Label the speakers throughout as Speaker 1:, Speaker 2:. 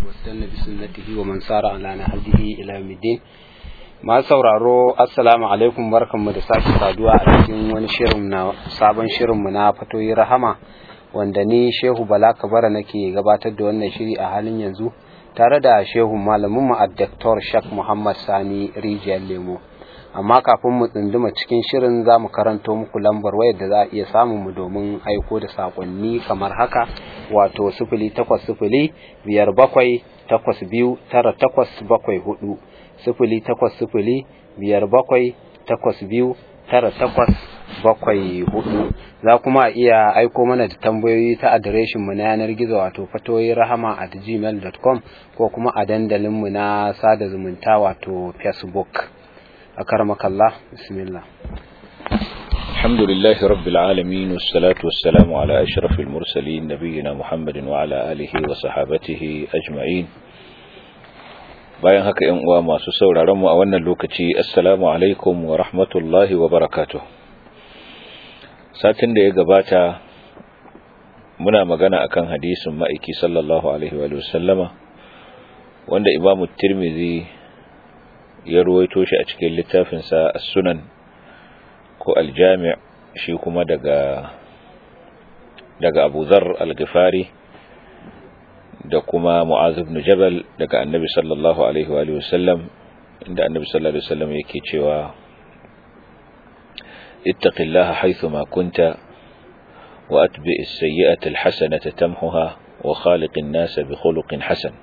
Speaker 1: واستنى بسنته ومن سار على نهجه إلى يوم الدين ma sauraro assalamu alaikum barkanmu da sake saduwa a cikin wani shirin na sabon shirinmu na fatoyi rahama wanda ni shehu bala kabara nake gabatar da wannan shiri a halin yanzu tare da shehu malamin mu addaktor shak muhammad sani rijiyar lemo amma kafin mu tsunduma cikin shirin za mu karanto muku lambar wayar da za a iya samun mu domin aiko da sakonni kamar haka wato sifili takwas sifili biyar bakwai takwas biyu tara takwas bakwai hudu sifili takwas sifili biyar bakwai takwas biyu tara takwas bakwai hudu za kuma iya aiko mana da tambayoyi ta adireshinmu na yanar gizo wato fatoyi rahama at gmail.com ko kuma a dandalinmu na sada zumunta wato facebook a karmakallah bismillah
Speaker 2: الحمد لله رب العالمين والصلاة والسلام على أشرف المرسلين نبينا محمد وعلى آله وصحابته أجمعين bayan haka ‘yan uwa masu sauraron mu a wannan lokaci assalamu alaikum wa rahmatullahi wa barakatuh satin da ya gabata muna magana akan hadisin ma'aiki sallallahu alaihi wa sallama wanda imamu tirmidhi ya ruwaito shi a cikin littafinsa as-sunan ko al-jami' shi kuma daga daga Abu Dharr al-Ghifari da kuma Mu'az ibn Jabal daga Annabi sallallahu alaihi wa alihi wasallam inda Annabi sallallahu alaihi wasallam yake cewa ittaqillaha haythu ma kunta wa atbi' as-sayyi'ata al-hasanata tamhuha wa khaliqin nasa bi khuluqin hasan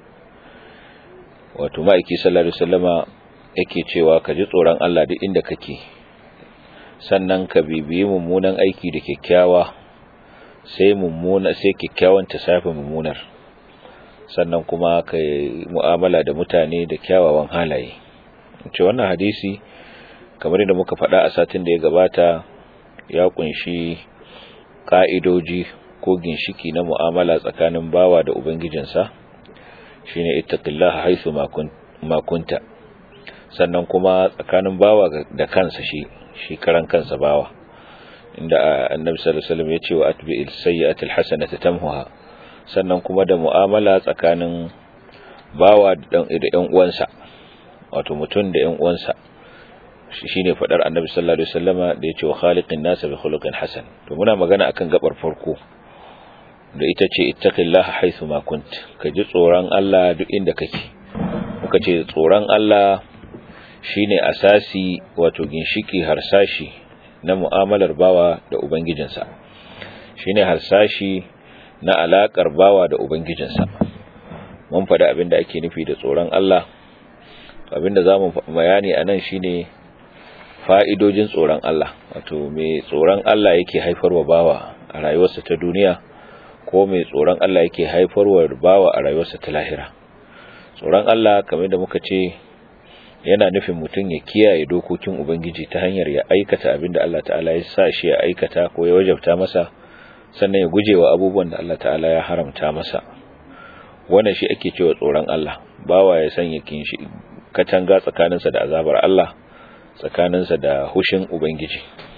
Speaker 2: wato ma'aiki sallallahu alaihi wasallama yake cewa ka ji tsoron Allah duk inda kake sannan ka bibiyi mummunan aiki da kyakkyawa sai mummuna sai kyakkyawan ta safi mummunar sannan kuma ka mu'amala da mutane da kyawawan halaye ce wannan hadisi kamar yadda muka faɗa a satin da ya gabata ya kunshi ka'idoji ko ginshiki na mu'amala tsakanin bawa da ubangijinsa shine ittaqillaha haythu ma kunta sannan kuma tsakanin bawa da kansa shi shi karan kansa bawa inda annabi sallallahu alaihi wasallam ya ce wa atbi'il sayyi'atil hasanata tamhuha sannan kuma da mu'amala tsakanin bawa da ɗan uwansa wato mutum da ɗan uwansa shine fadar annabi sallallahu alaihi wasallama da ya ce wa khaliqin nasa bi khuluqin hasan to muna magana akan gabar farko da ita ce ittaqillaha haythu ma kunt ka ji tsoron Allah duk inda kake muka ce tsoron Allah shine asasi wato ginshiki harsashi na mu'amalar bawa da ubangijinsa shine harsashi na alakar bawa da ubangijinsa mun faɗi abinda ake nufi da tsoron Allah abinda zamu bayani anan shine fa'idojin tsoron Allah wato me tsoron Allah yake haifarwa bawa a rayuwarsa ta duniya ko me tsoron Allah yake haifarwa bawa a rayuwarsa ta lahira tsoron Allah kamar da muka ce yana nufin mutum ya kiyaye dokokin Ubangiji ta hanyar ya aikata abin da Allah ta'ala ya sa shi ya aikata ko ya wajabta masa sannan ya guje wa abubuwan da Allah ta'ala ya haramta masa wannan shi ake cewa tsoron Allah bawa ya sanya kinshi katanga tsakaninsa da azabar Allah tsakaninsa da hushin Ubangiji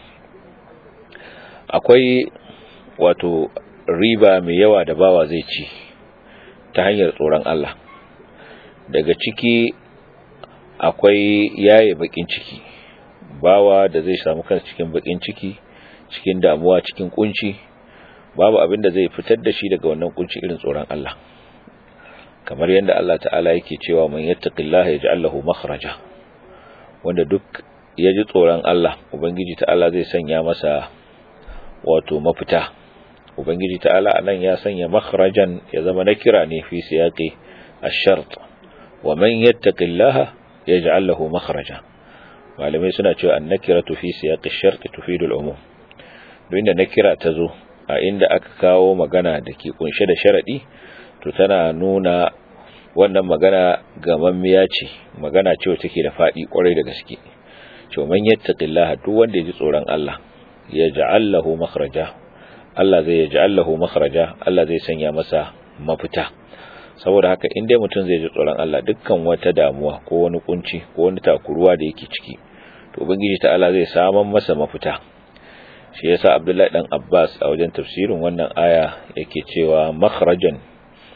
Speaker 2: akwai wato riba mai yawa da bawa zai ci ta hanyar tsoron Allah daga ciki akwai yaye bakin ciki bawa da zai samu kansa cikin bakin ciki cikin damuwa cikin kunci babu abin da zai fitar da shi daga wannan kunci irin tsoron Allah kamar yadda Allah ta'ala yake cewa man yattaqillaha yaj'al lahu makhraja wanda duk ya ji tsoron Allah ubangiji ta'ala zai sanya masa wato mafita ubangiji ta'ala anan ya sanya makhrajan ya zama na kira ne fi siyaqi ash-shart wa man yattaqillaha yaj'al lahu makhraja malamai suna cewa an-nakiratu fi siyaqi ash-shart tufidu al-umum duk inda nakira ta zo a inda aka kawo magana da ke kunshe da sharadi to tana nuna wannan magana gamammiya ce magana ce take da fadi kwarai da gaske to man yattaqillaha duk wanda ya ji tsoron Allah yaj'al lahu makhraja Allah zai yaj'al lahu makhraja Allah zai sanya masa mafita saboda haka in dai mutum zai ji tsoron Allah dukkan wata damuwa ko wani kunci ko wani takuruwa da yake ciki to ubangiji ta'ala zai saman masa mafita shi yasa Abdullahi dan Abbas a wajen tafsirin wannan aya yake cewa makhrajan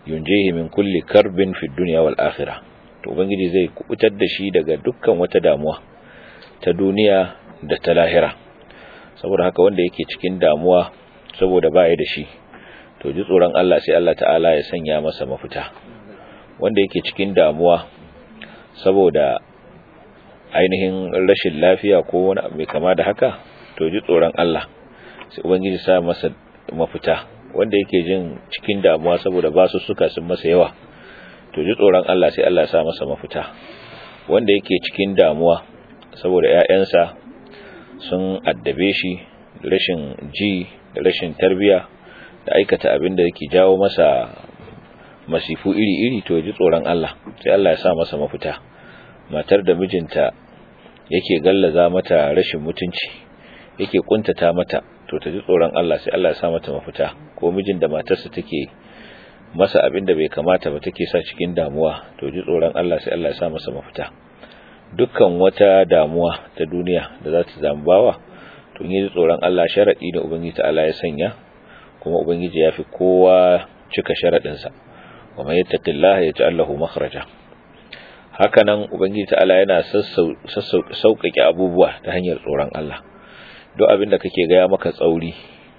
Speaker 2: yunjihi min kulli karbin fi dunya wal akhirah to ubangiji zai kubutar da shi daga dukkan wata damuwa ta duniya da ta lahira saboda haka wanda yake cikin damuwa saboda baya da shi to ji tsoron Allah sai Allah ta'ala ya sanya masa mafita wanda yake cikin damuwa saboda ainihin rashin lafiya ko wani abu mai kama da haka to ji tsoron Allah sai ubangiji sa masa mafita wanda yake jin cikin damuwa saboda basu suka sun masa yawa to ji tsoron Allah sai Allah ya sa masa mafita wanda yake cikin damuwa saboda ƴaƴansa sun addabe shi rashin ji da rashin tarbiya da aikata abin da yake jawo masa masifu iri-iri to ji tsoron Allah sai Allah ya sa masa mafita matar da mijinta yake gallaza mata rashin mutunci yake kuntata mata to ta ji tsoron Allah sai Allah ya sa mata mafita ko mijin da matarsa take masa abin da bai kamata ba take sa cikin damuwa to ji tsoron Allah sai Allah ya sa masa mafita dukkan wata damuwa ta duniya da za ta zambawa to yi tsoron Allah sharadi da ubangiji ta'ala ya sanya kuma ubangiji ya fi kowa cika sharadin sa wa man yattaqillaha yaj'al lahu makhraja hakanan ubangiji ta'ala yana sauƙaƙe abubuwa ta hanyar tsoron Allah duk abin da kake gaya maka tsauri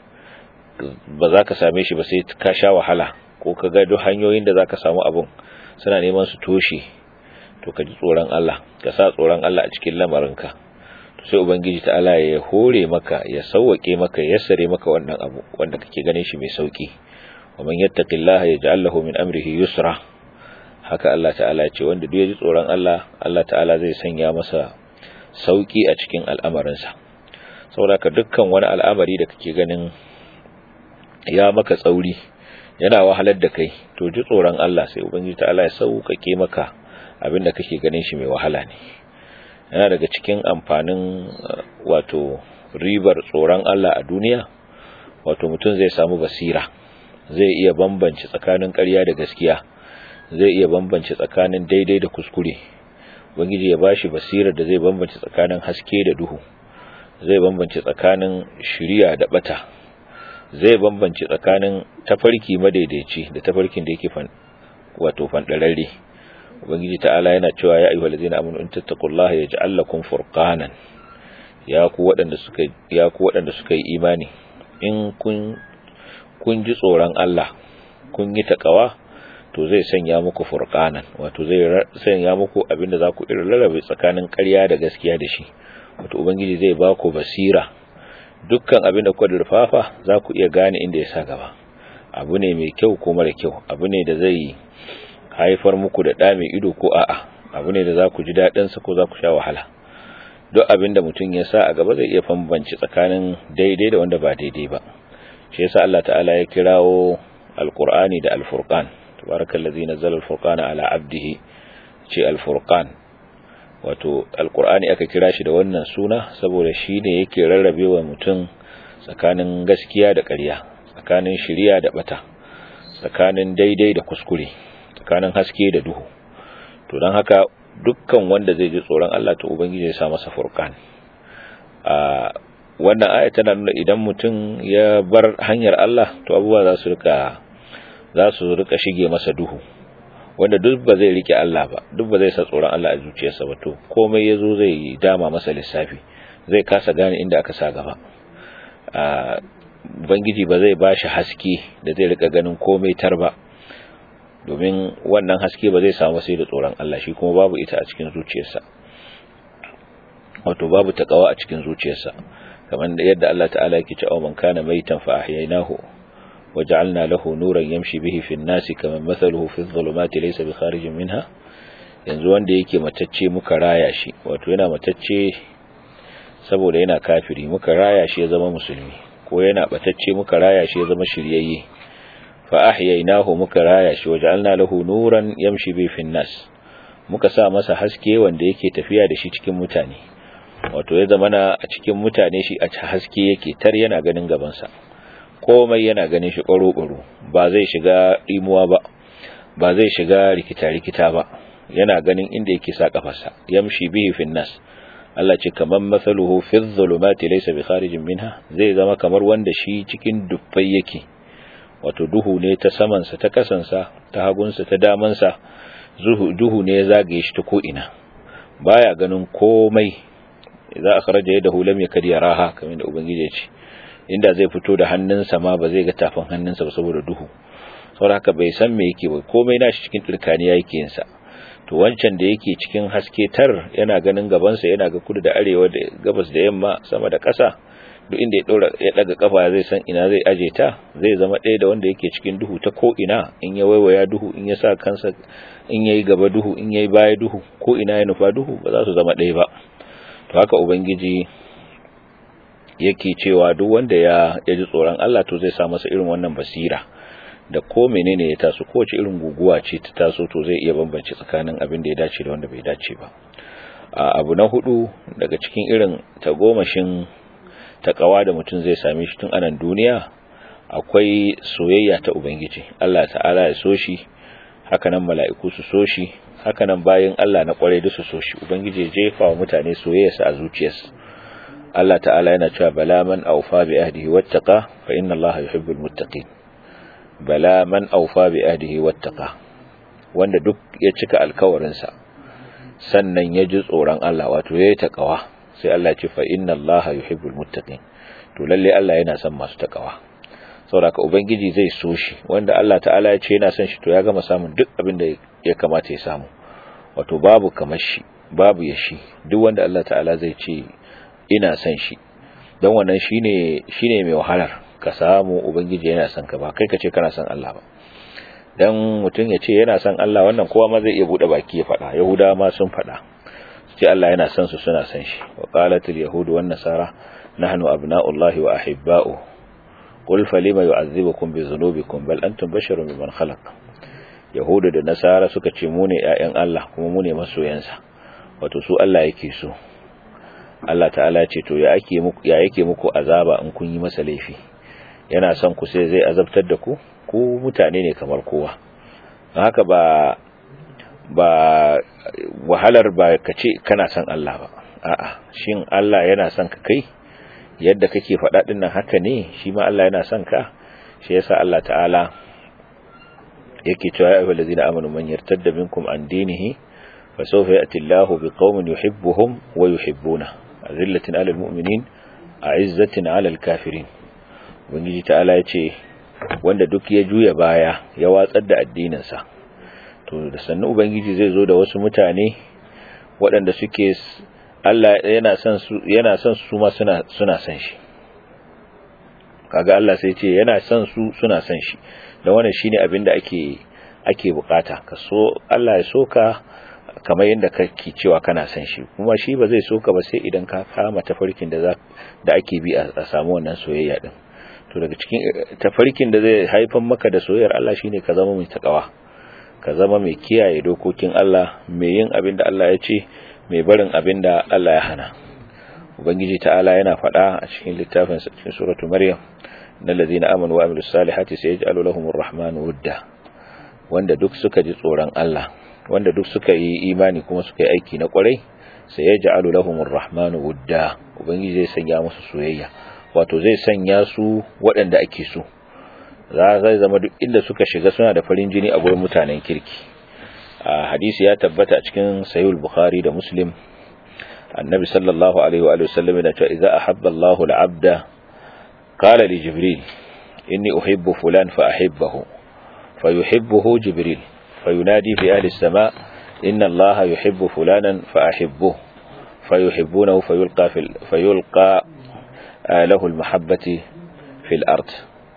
Speaker 2: ba za ka same shi ba sai ka sha wahala ko ka ga duk hanyoyin da za ka samu abun suna neman su toshe to ka ji tsoron Allah ka sa tsoron Allah a cikin lamarinka to sai ubangiji ta'ala ya hore maka ya sauwake maka ya sare maka wannan abu wanda kake ganin shi mai sauki wa man yattaqillaha yaj'al lahu min amrihi yusra haka Allah ta'ala ya ce wanda duk ya ji tsoron Allah Allah ta'ala zai sanya masa sauki a cikin al'amarinsa saboda ka dukkan wani al'amari da kake ganin ya maka tsauri yana wahalar da kai to ji tsoron Allah sai ubangiji ta'ala ya sauƙaƙe maka abin da kake ganin shi mai wahala ne yana daga cikin amfanin wato ribar tsoron Allah a duniya wato mutum zai samu basira zai iya bambance tsakanin ƙarya da gaskiya zai iya bambance tsakanin daidai da kuskure ubangiji ya bashi basirar da zai bambance tsakanin haske da duhu zai bambance tsakanin shiriya da bata zai bambance tsakanin tafarki madaidaici da tafarkin da yake fan wato fandararre ubangiji ta'ala yana cewa ya ayyuhal ladzina amanu in tattaqullaha yaj'al lakum furqanan ya ku waɗanda suka ya ku waɗanda suka yi imani in kun kun ji tsoron Allah kun yi takawa to zai sanya muku furqanan wato zai sanya muku abinda za ku irin rarrabe tsakanin ƙarya da gaskiya da shi wato ubangiji zai ba ku basira dukkan abin da kuka durfafa za ku iya gane inda ya sa gaba abu ne mai kyau ko mara kyau abu ne da zai haifar muku da ɗa mai ido ko a'a abu ne da za ku ji daɗinsa ko za ku sha wahala duk abin da mutum ya sa a gaba zai iya bambanci tsakanin daidai da wanda ba daidai ba shi yasa Allah ta'ala ya kirawo alqur'ani da alfurqan tabarakallazi nazzala alfurqana ala abdihi ce alfurqan wato alkur'ani aka kira shi da wannan suna saboda shi ne yake rarrabe wa mutum tsakanin gaskiya da ƙarya tsakanin shiriya da bata tsakanin daidai da kuskure tsakanin haske da duhu to don haka dukkan wanda zai ji tsoron Allah to ubangiji ya sa masa furqan a wannan aya tana nuna idan mutum ya bar hanyar Allah to abubuwa za su rika za su rika shige masa duhu wanda duk ba zai rike Allah ba duk ba zai sa tsoron Allah a zuciyarsa ba to komai yazo zai dama masa lissafi zai kasa gane inda aka sa gaba a bangiji ba zai bashi haske da zai rika ganin komai tar ba domin wannan haske ba zai samu sai da tsoron Allah shi kuma babu ita a cikin zuciyarsa wato babu takawa a cikin zuciyarsa kamar yadda Allah ta'ala yake cewa man kana maitan fa ahyaynahu وجعلنا له نورا يمشي به في الناس كمن مثله في الظلمات ليس بخارج منها yanzu wanda yake matacce muka raya shi wato yana matacce saboda yana kafiri muka raya shi ya zama musulmi ko yana batacce muka raya shi ya zama shiryayye fa ahyaynahu muka raya shi waja'alna lahu nuran yamshi bi fi nas muka sa masa haske wanda yake tafiya da shi cikin mutane wato ya zama na a cikin mutane shi a haske yake tar yana ganin gaban sa komai yana ganin shi ƙwaro-ƙwaro ba zai shiga imuwa ba ba zai shiga rikita-rikita ba yana ganin inda yake sa kafarsa yamshi bihi fin nas Allah ce kaman masaluhu fi dhulumati laysa bi kharijin minha zai zama kamar wanda shi cikin dubbai yake wato duhu ne ta samansa ta kasansa ta hagunsa ta damansa duhu ne ya zagaye shi ta ko'ina baya ganin komai za a kharaja yadahu lam yakad yaraha kamar da ubangiji ya ce inda zai fito da hannunsa ma ba zai ga tafin hannunsa ba saboda duhu saboda haka bai san me yake ba komai nashi cikin turkaniya yake yin sa to wancan da yake cikin haske tar yana ganin gabansa yana ga kudu da arewa da gabas da yamma sama da ƙasa duk inda ya daura ya daga kafa zai san ina zai aje ta zai zama ɗaya da wanda yake cikin duhu ta ko ina in ya waiwaya duhu in ya sa kansa in yayi gaba duhu in yayi baya duhu ko ina ya nufa duhu ba za su zama ɗaya ba to haka ubangiji yake cewa duk wanda ya ji tsoron Allah to zai sa masa irin wannan basira da ko menene ya taso kowace irin guguwa ce ta taso to zai iya bambance tsakanin abin da ya dace da wanda bai dace ba abu na hudu daga cikin irin tagomashin takawa da mutum zai same shi tun anan duniya akwai soyayya ta ubangiji Allah ta'ala ya so shi hakanan mala'iku su so shi hakanan bayan Allah na kware da su so shi ubangiji ya jefa wa mutane soyayyarsa a zuciyarsu Allah ta'ala yana cewa bala man awfa bi ahdihi wattaqa fa inna Allah yuhibbul muttaqin bala man awfa bi ahdihi wattaqa wanda duk ya cika alkawarinsa sannan ya ji tsoron Allah wato yayi takawa sai Allah ce fa inna Allah yuhibbul muttaqin to lalle Allah yana son masu takawa saboda ubangiji zai so shi wanda Allah ta'ala ya ce yana son shi to ya gama samun duk abin da ya kamata ya samu wato babu kamar shi babu ya shi duk wanda Allah ta'ala zai ce ina son shi don wannan shine shine mai wahalar ka samu ubangiji yana son ka ba kai ka ce kana son Allah ba dan mutum ya ce yana son Allah wannan kowa ma zai iya bude baki ya faɗa yahudawa ma sun faɗa ce Allah yana son su suna son shi wa qalatul yahudu wan nasara nahnu abna'ullahi wa ahibba'u qul falima yu'azzibukum bi dhunubikum bal antum basharun mimman khalaq yahudu da nasara suka ce mu ne ƴaƴan Allah kuma mu ne masoyansa wato su Allah yake so Allah ta'ala ce to ya ake muku ya yake muku azaba in kun yi masa laifi yana son ku sai zai azabtar da ku ku mutane ne kamar kowa haka ba ba wahalar ba ka ce kana son Allah ba a'a shin Allah yana son ka kai yadda kake faɗa din nan haka ne shi ma Allah yana son ka shi yasa Allah ta'ala yake cewa ya ayyuhallazina amanu man yartadda minkum an dinihi fa sawfa ya'ti Allahu biqaumin yuhibbuhum wa yuhibbuna azillatin 'alal mu'minin a'izzatin 'alal kafirin ubangiji ta'ala yace wanda duk ya juya baya ya watsar da addininsa to da sannu ubangiji zai zo da wasu mutane waɗanda suke Allah yana son su yana son su ma suna suna son shi kaga Allah sai ce yana son su suna son shi da wannan shine abin da ake ake bukata ka so Allah ya soka kamar yadda kake cewa kana son shi kuma shi ba zai soka ba sai idan ka kama tafarkin da za da ake bi a samu wannan soyayya din to daga cikin tafarkin da zai haifar maka da soyayyar Allah shine ka zama mai takawa ka zama mai kiyaye dokokin Allah mai yin abin da Allah ya ce mai barin abin da Allah ya hana ubangiji ta'ala yana faɗa a cikin littafin cikin suratu maryam innal ladina amanu wa amilus salihati sayaj'alu lahumur rahmanu wudda wanda duk suka ji tsoron Allah wanda duk suka yi imani kuma suka yi aiki na kwarai sayaj'alu lahumur rahmanu wudda ubangiji zai sanya musu soyayya wato zai sanya su waɗanda ake so za zai zama duk inda suka shiga suna da farin jini a gurin mutanen kirki a hadisi ya tabbata a cikin sahih bukhari da muslim annabi sallallahu alaihi wa sallam yana cewa idza ahabba Allahu al-'abda qala li jibril inni uhibbu fulan fa ahibbahu fayuhibbuhu jibril fayunadi fi ahli as-sama' inna Allaha yuhibbu fulanan fa ahibbuhu fayuhibbunahu fayulqa fil fayulqa lahu al-mahabbati fil ard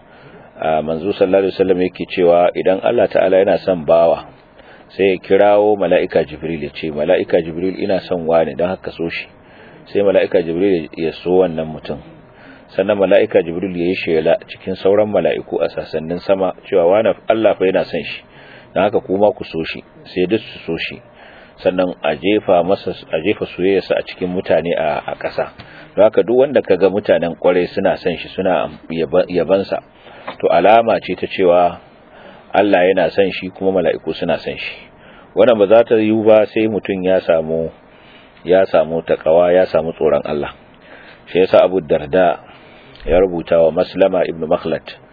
Speaker 2: manzo sallallahu alaihi wasallam yake cewa idan Allah ta'ala yana son bawa sai ya kirawo mala'ika jibril ya ce mala'ika jibril ina son wani don haka so shi sai mala'ika jibril ya so wannan mutum sannan mala'ika jibril ya yi shela cikin sauran mala'iku a sassanin sama cewa wani Allah fa yana son shi don haka kuma ku so shi sai duk su so shi sannan a jefa masa a jefa soyayyarsa a cikin mutane a ƙasa don haka duk wanda kaga mutanen kwarai suna son shi suna yabansa to alama ce ta cewa Allah yana son shi kuma mala'iku suna son shi wannan ba za ta yi ba sai mutum ya samu ya samu takawa ya samu tsoron Allah shi yasa Abu Darda ya rubuta wa Maslama ibn Makhlad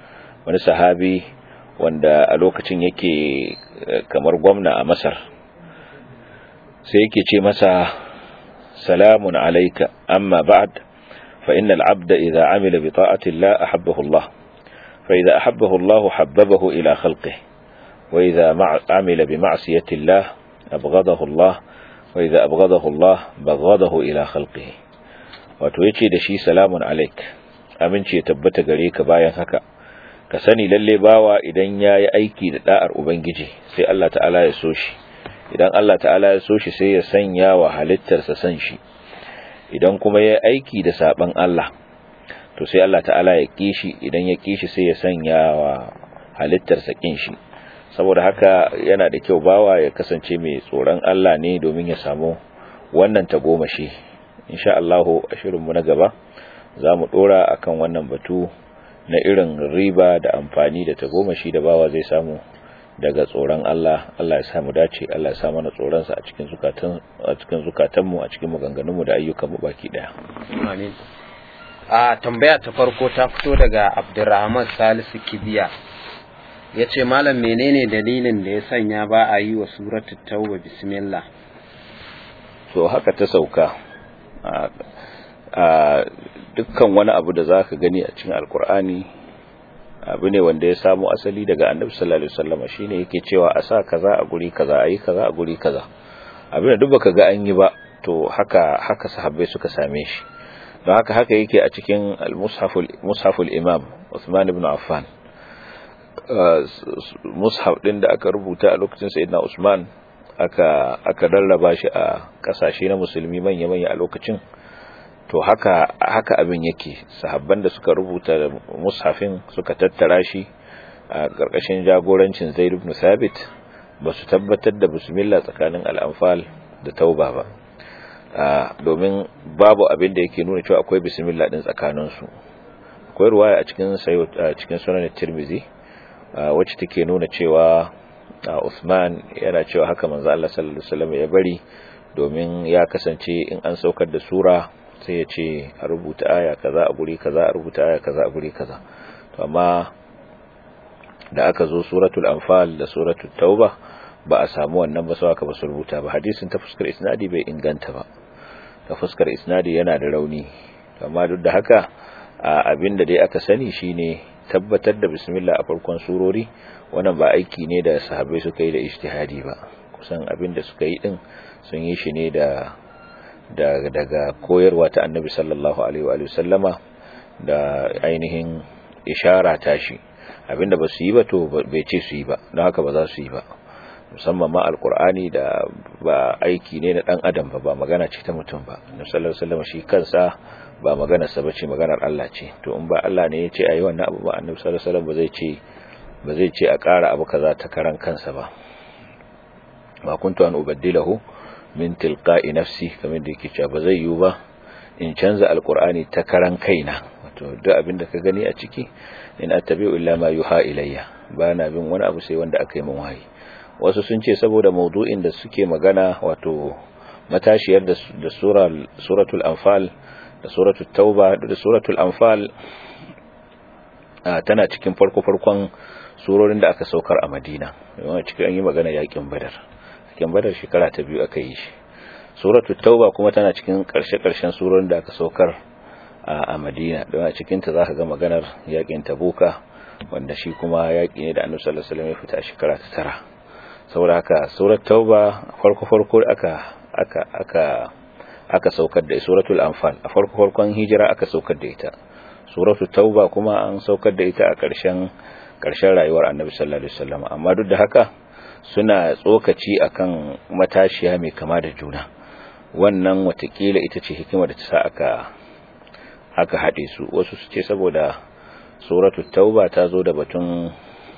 Speaker 2: wani sahabi wanda a lokacin yake kamar gwamna a Masar sai yake ce masa salamun alayka amma ba'd fa innal 'abda idha 'amila bi ta'ati Allah ahabbahu Allah fa idha ahabbahu Allah habbabahu ila khalqihi wa idha 'amila bi ma'siyati Allah abghadahu Allah wa idha abghadahu Allah baghadahu ila khalqihi wato yace da shi salamun alayk aminci ya tabbata gare ka bayan haka ka sani lalle bawa idan yayi aiki da da'ar ubangiji sai Allah ta'ala ya so shi idan Allah ta'ala ya so shi sai ya sanya wa halittarsa san shi idan kuma ya aiki da saban Allah to sai Allah ta'ala ya kishi idan ya kishi sai ya sanya wa halittarsa kin shi saboda haka yana da kyau bawa ya kasance mai tsoron Allah ne domin ya samu wannan tagomashi insha Allah a shirinmu na gaba za mu dora akan wannan batu na irin riba da amfani da tagomashi da bawa zai samu daga tsoron Allah Allah ya samu dace Allah ya sa mana tsoron sa a cikin zukatan a cikin zukatanmu a cikin maganganunmu da ayyukanmu baki daya
Speaker 1: amin a tambaya ta farko ta fito daga Abdurrahman Salisu Kibiya yace malam menene dalilin da ya sanya ba a yi wa suratul tauba bismillah
Speaker 2: to haka ta sauka a dukkan wani abu da zaka gani a cikin alkur'ani abu ne wanda ya samu asali daga annabi sallallahu alaihi wasallam shine yake cewa a sa kaza a guri kaza ayi kaza a guri kaza abin da duk baka ga an yi ba to haka haka sahabbai suka same shi don haka haka yake a cikin al-mushaful mushaful imam Uthman ibn Affan mushaf din da aka rubuta a lokacin sayyidina Usman aka aka rarraba shi a kasashe na musulmi manya-manya a lokacin to haka haka abin yake sahabban da suka rubuta mushafin suka tattara shi a ƙarƙashin jagorancin Zaid ibn Thabit ba su tabbatar da bismillah tsakanin al-anfal da tauba ba domin babu abin da yake nuna cewa akwai bismillah din tsakanin su akwai ruwaya a cikin sayo a cikin sunan Tirmidhi wacce take nuna cewa Uthman yana cewa haka manzo Allah sallallahu alaihi wasallam ya bari domin ya kasance in an saukar da sura sai ya ce a rubuta aya kaza a guri kaza a rubuta aya kaza a guri kaza to amma da aka zo suratul anfal da suratul tauba ba a samu wannan ba sai aka ba su rubuta ba hadisin ta fuskar isnadi bai inganta ba ta fuskar isnadi yana da rauni amma duk da haka abinda dai aka sani shine tabbatar da bismillah a farkon surori wannan ba aiki ne da sahabbai suka yi da ijtihadi ba kusan abinda suka yi din sun yi shi ne da daga koyarwa ta annabi sallallahu alaihi wa sallama da ainihin ishara tashi abinda ba su yi ba to bai ce su yi ba don haka ba za su yi ba musamman ma alkur'ani da ba aiki ne na dan adam ba ba magana ce ta mutum ba annabi sallallahu alaihi wasallam shi kansa ba magana sa bace maganar Allah ce to in ba Allah ne ya ce ayi wannan abu ba annabi sallallahu alaihi wasallam ba zai ce ba zai ce a ƙara abu kaza ta karan kansa ba ma kuntu an ubaddilahu min tilqa'i nafsi kamar da yake cewa ba zai yiwu ba in canza alqur'ani ta karan kaina wato duk abin da ka gani a ciki in attabi'u illa ma yuha ilayya ba na bin wani abu sai wanda aka yi min wahayi wasu sun ce saboda maudu'in da suke magana wato matashiyar da suratul anfal da suratul tauba da suratul anfal tana cikin farko-farkon surorin da aka saukar a madina yawan cikin an yi magana yakin badar yakin badar shekara ta biyu aka yi shi suratul tauba kuma tana cikin karshe-karshen surorin da aka saukar a madina don a cikinta za ka ga maganar yakin tabuka wanda shi kuma yaki ne da annabi sallallahu alaihi wasallam ya fita a shekara ta tara saboda haka surat tauba farko farko aka aka aka aka saukar da suratul anfal a farko farkon hijira aka saukar da ita suratul tauba kuma an saukar da ita a ƙarshen ƙarshen rayuwar annabi sallallahu alaihi wasallam amma duk da haka suna tsokaci akan matashiya mai kama da juna wannan watakila ita ce hikima da ta sa aka aka haɗe su wasu su ce saboda suratul tauba ta zo da batun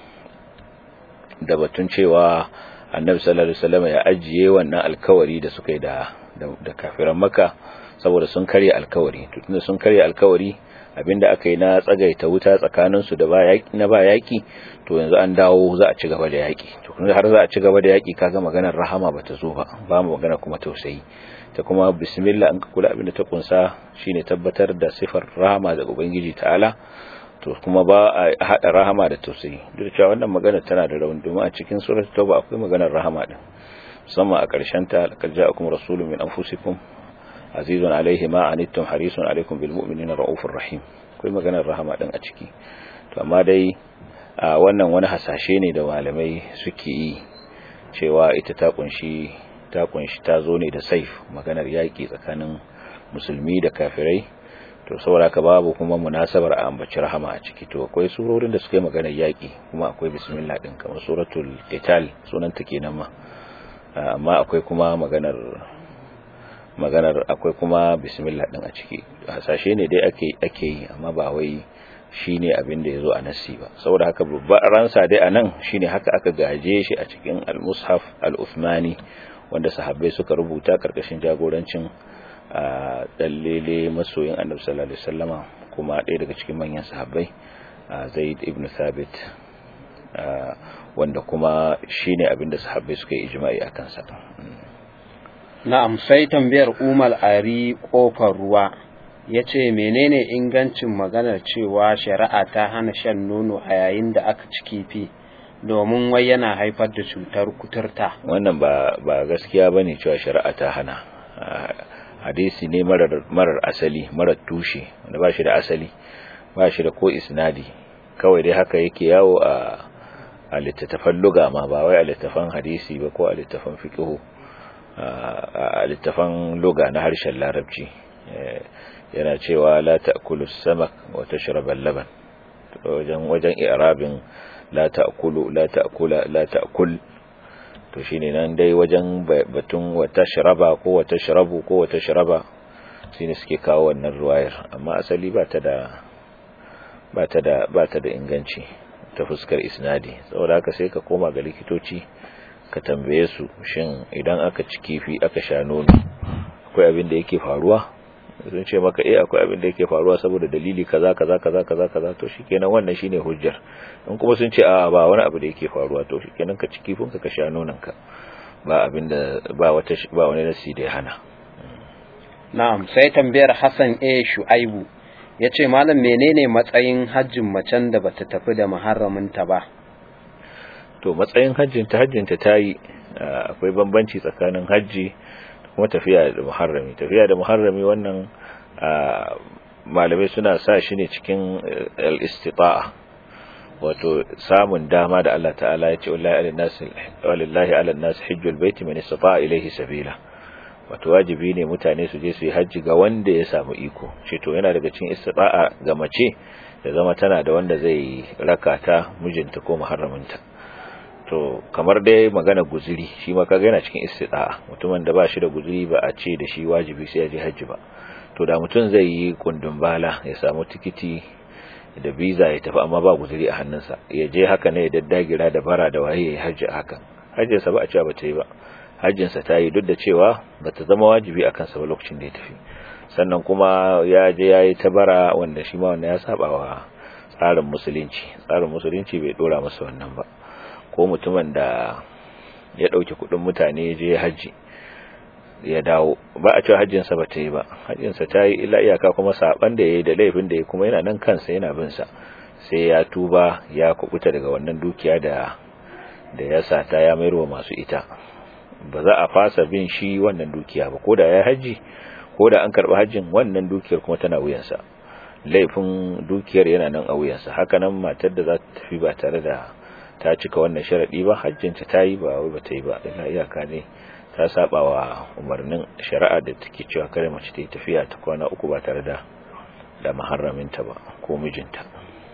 Speaker 2: da batun cewa annabi sallallahu alaihi wasallam ya ajiye wannan alkawari da suka yi da da kafiran makka saboda sun karya alkawari to tunda sun karya alkawari abinda aka yi na tsagaita wuta tsakanin su da ba yaki na ba yaki to yanzu an dawo za a ci gaba da yaki to kuma har za a ci gaba da yaki kaga maganar rahama bata zo ba ba mu magana kuma tausayi ta kuma bismillah an ka kula abinda ta kunsa shine tabbatar da sifar rahama daga ubangiji ta'ala to kuma ba a hada rahama da tausayi duk da cewa wannan magana tana da rauni domin a cikin surat tauba akwai maganar rahama din musamman a ƙarshen ta laqad ja'akum rasulun min anfusikum azizun alaihi ma anittum harisun alaikum bil mu'minina raufur rahim akwai maganar rahama din a ciki to amma dai wannan wani hasashe ne da malamai suke yi cewa ita ta kunshi ta kunshi ta zo ne da saif maganar yaki tsakanin musulmi da kafirai to saboda ka babu kuma munasabar a ambaci rahama a ciki to akwai surorin da suka yi maganar yaki kuma akwai bismillah din kamar suratul qital sunan ta kenan ma amma akwai kuma maganar maganar akwai kuma bismillah din a ciki hasashe ne dai ake ake yi amma ba wai shine abin da yazo a nassi ba saboda haka babban ransa dai anan shine haka aka gaje shi a cikin al-mushaf al-uthmani wanda sahabbai suka rubuta karkashin jagorancin dallele masoyin annabi sallallahu alaihi wasallama kuma ɗaya daga cikin manyan sahabbai zaid ibn thabit wanda kuma shine abin da sahabbai suka yi ijma'i akan sa
Speaker 1: na'am sai tambayar umal ari kofar ruwa ya ce menene ingancin maganar cewa shari'a ta hana shan nono a yayin da aka ci kifi domin wai yana haifar da cutar kuturta
Speaker 2: wannan ba ba gaskiya bane cewa shari'a ta hana hadisi ne marar marar asali marar tushe wanda ba shi da asali ba shi da ko isnadi kawai dai haka yake yawo a a littattafan luga ma ba wai a littattafan hadisi ba ko a littattafan fiqh a littattafan luga na harshen larabci yana cewa la ta'kulu samak wa tashrabu laban wajen wajen i'rabin la ta'kulu la ta'kula la ta'kul to shine nan dai wajen batun wa tashraba ko wa tashrabu ko wa tashraba shine suke kawo wannan ruwayar amma asali ba ta da ba ta da ba ta da inganci ta fuskar isnadi saboda haka sai ka koma ga likitoci ka tambaye su shin idan aka ci kifi aka sha nono akwai abin da yake faruwa sun ce maka eh akwai abin da yake faruwa saboda dalili kaza kaza kaza kaza kaza to shikenan wannan shine hujjar in kuma sun ce a ba wani abu da yake faruwa to shikenan ka ci kifin ka ka sha nonon ka ba abin da ba wata ba wani nasi da ya hana
Speaker 1: na'am sai tambayar Hassan A Shu'aibu yace malam menene matsayin hajjin macen da bata tafi da muharraminta ba
Speaker 2: to matsayin hajjin ta hajjin ta tayi akwai bambanci tsakanin hajji kuma tafiya da muharrami tafiya da muharrami wannan malamai suna sa shi ne cikin al-istita'a wato samun dama da Allah ta'ala ya ce wallahi ala nas hajjul baiti man istata'a ilayhi sabila wato wajibi ne mutane su je su yi hajji ga wanda ya samu iko ce to yana daga cikin istita'a ga mace da zama tana da wanda zai raka ta mijinta ko muharraminta to kamar dai magana guzuri shi ma kaga yana cikin istita'a mutumin da ba shi da guzuri ba a ce da shi wajibi sai ya je hajji ba to da mutum zai yi kundin bala ya samu tikiti da visa ya tafi amma ba guzuri a hannunsa ya je haka ne ya daddagira da bara da waye ya hajji hakan hajjinsa ba a cewa ba ta yi ba hajjinsa ta yi duk da cewa ba ta zama wajibi a kansa ba lokacin da ya tafi sannan kuma ya je ya yi ta bara wanda shi ma wanda ya saba wa tsarin musulunci tsarin musulunci bai dora masa wannan ba ko mutumin da ya ɗauki kuɗin mutane ya je hajji ya dawo ba a cewa hajjinsa ba ta yi ba hajjinsa ta yi ila iyaka kuma saban da ya yi da laifin da ya kuma yana nan kansa yana bin sa sai ya tuba ya kubuta daga wannan dukiya da da ya sata ya mayar wa masu ita ba za a fasa bin shi wannan dukiya ba ko da ya haji ko da an karɓi hajjin wannan dukiyar kuma tana wuyansa laifin dukiyar yana nan a wuyansa haka nan matar da za ta tafi ba tare da ta cika wannan sharaɗi ba hajjinta ta yi ba wai ba ta yi ba ila iyaka ne ta saba wa umarnin shari'a da take cewa kare mace ta yi tafiya ta kwana uku ba tare da da maharraminta ba ko mijinta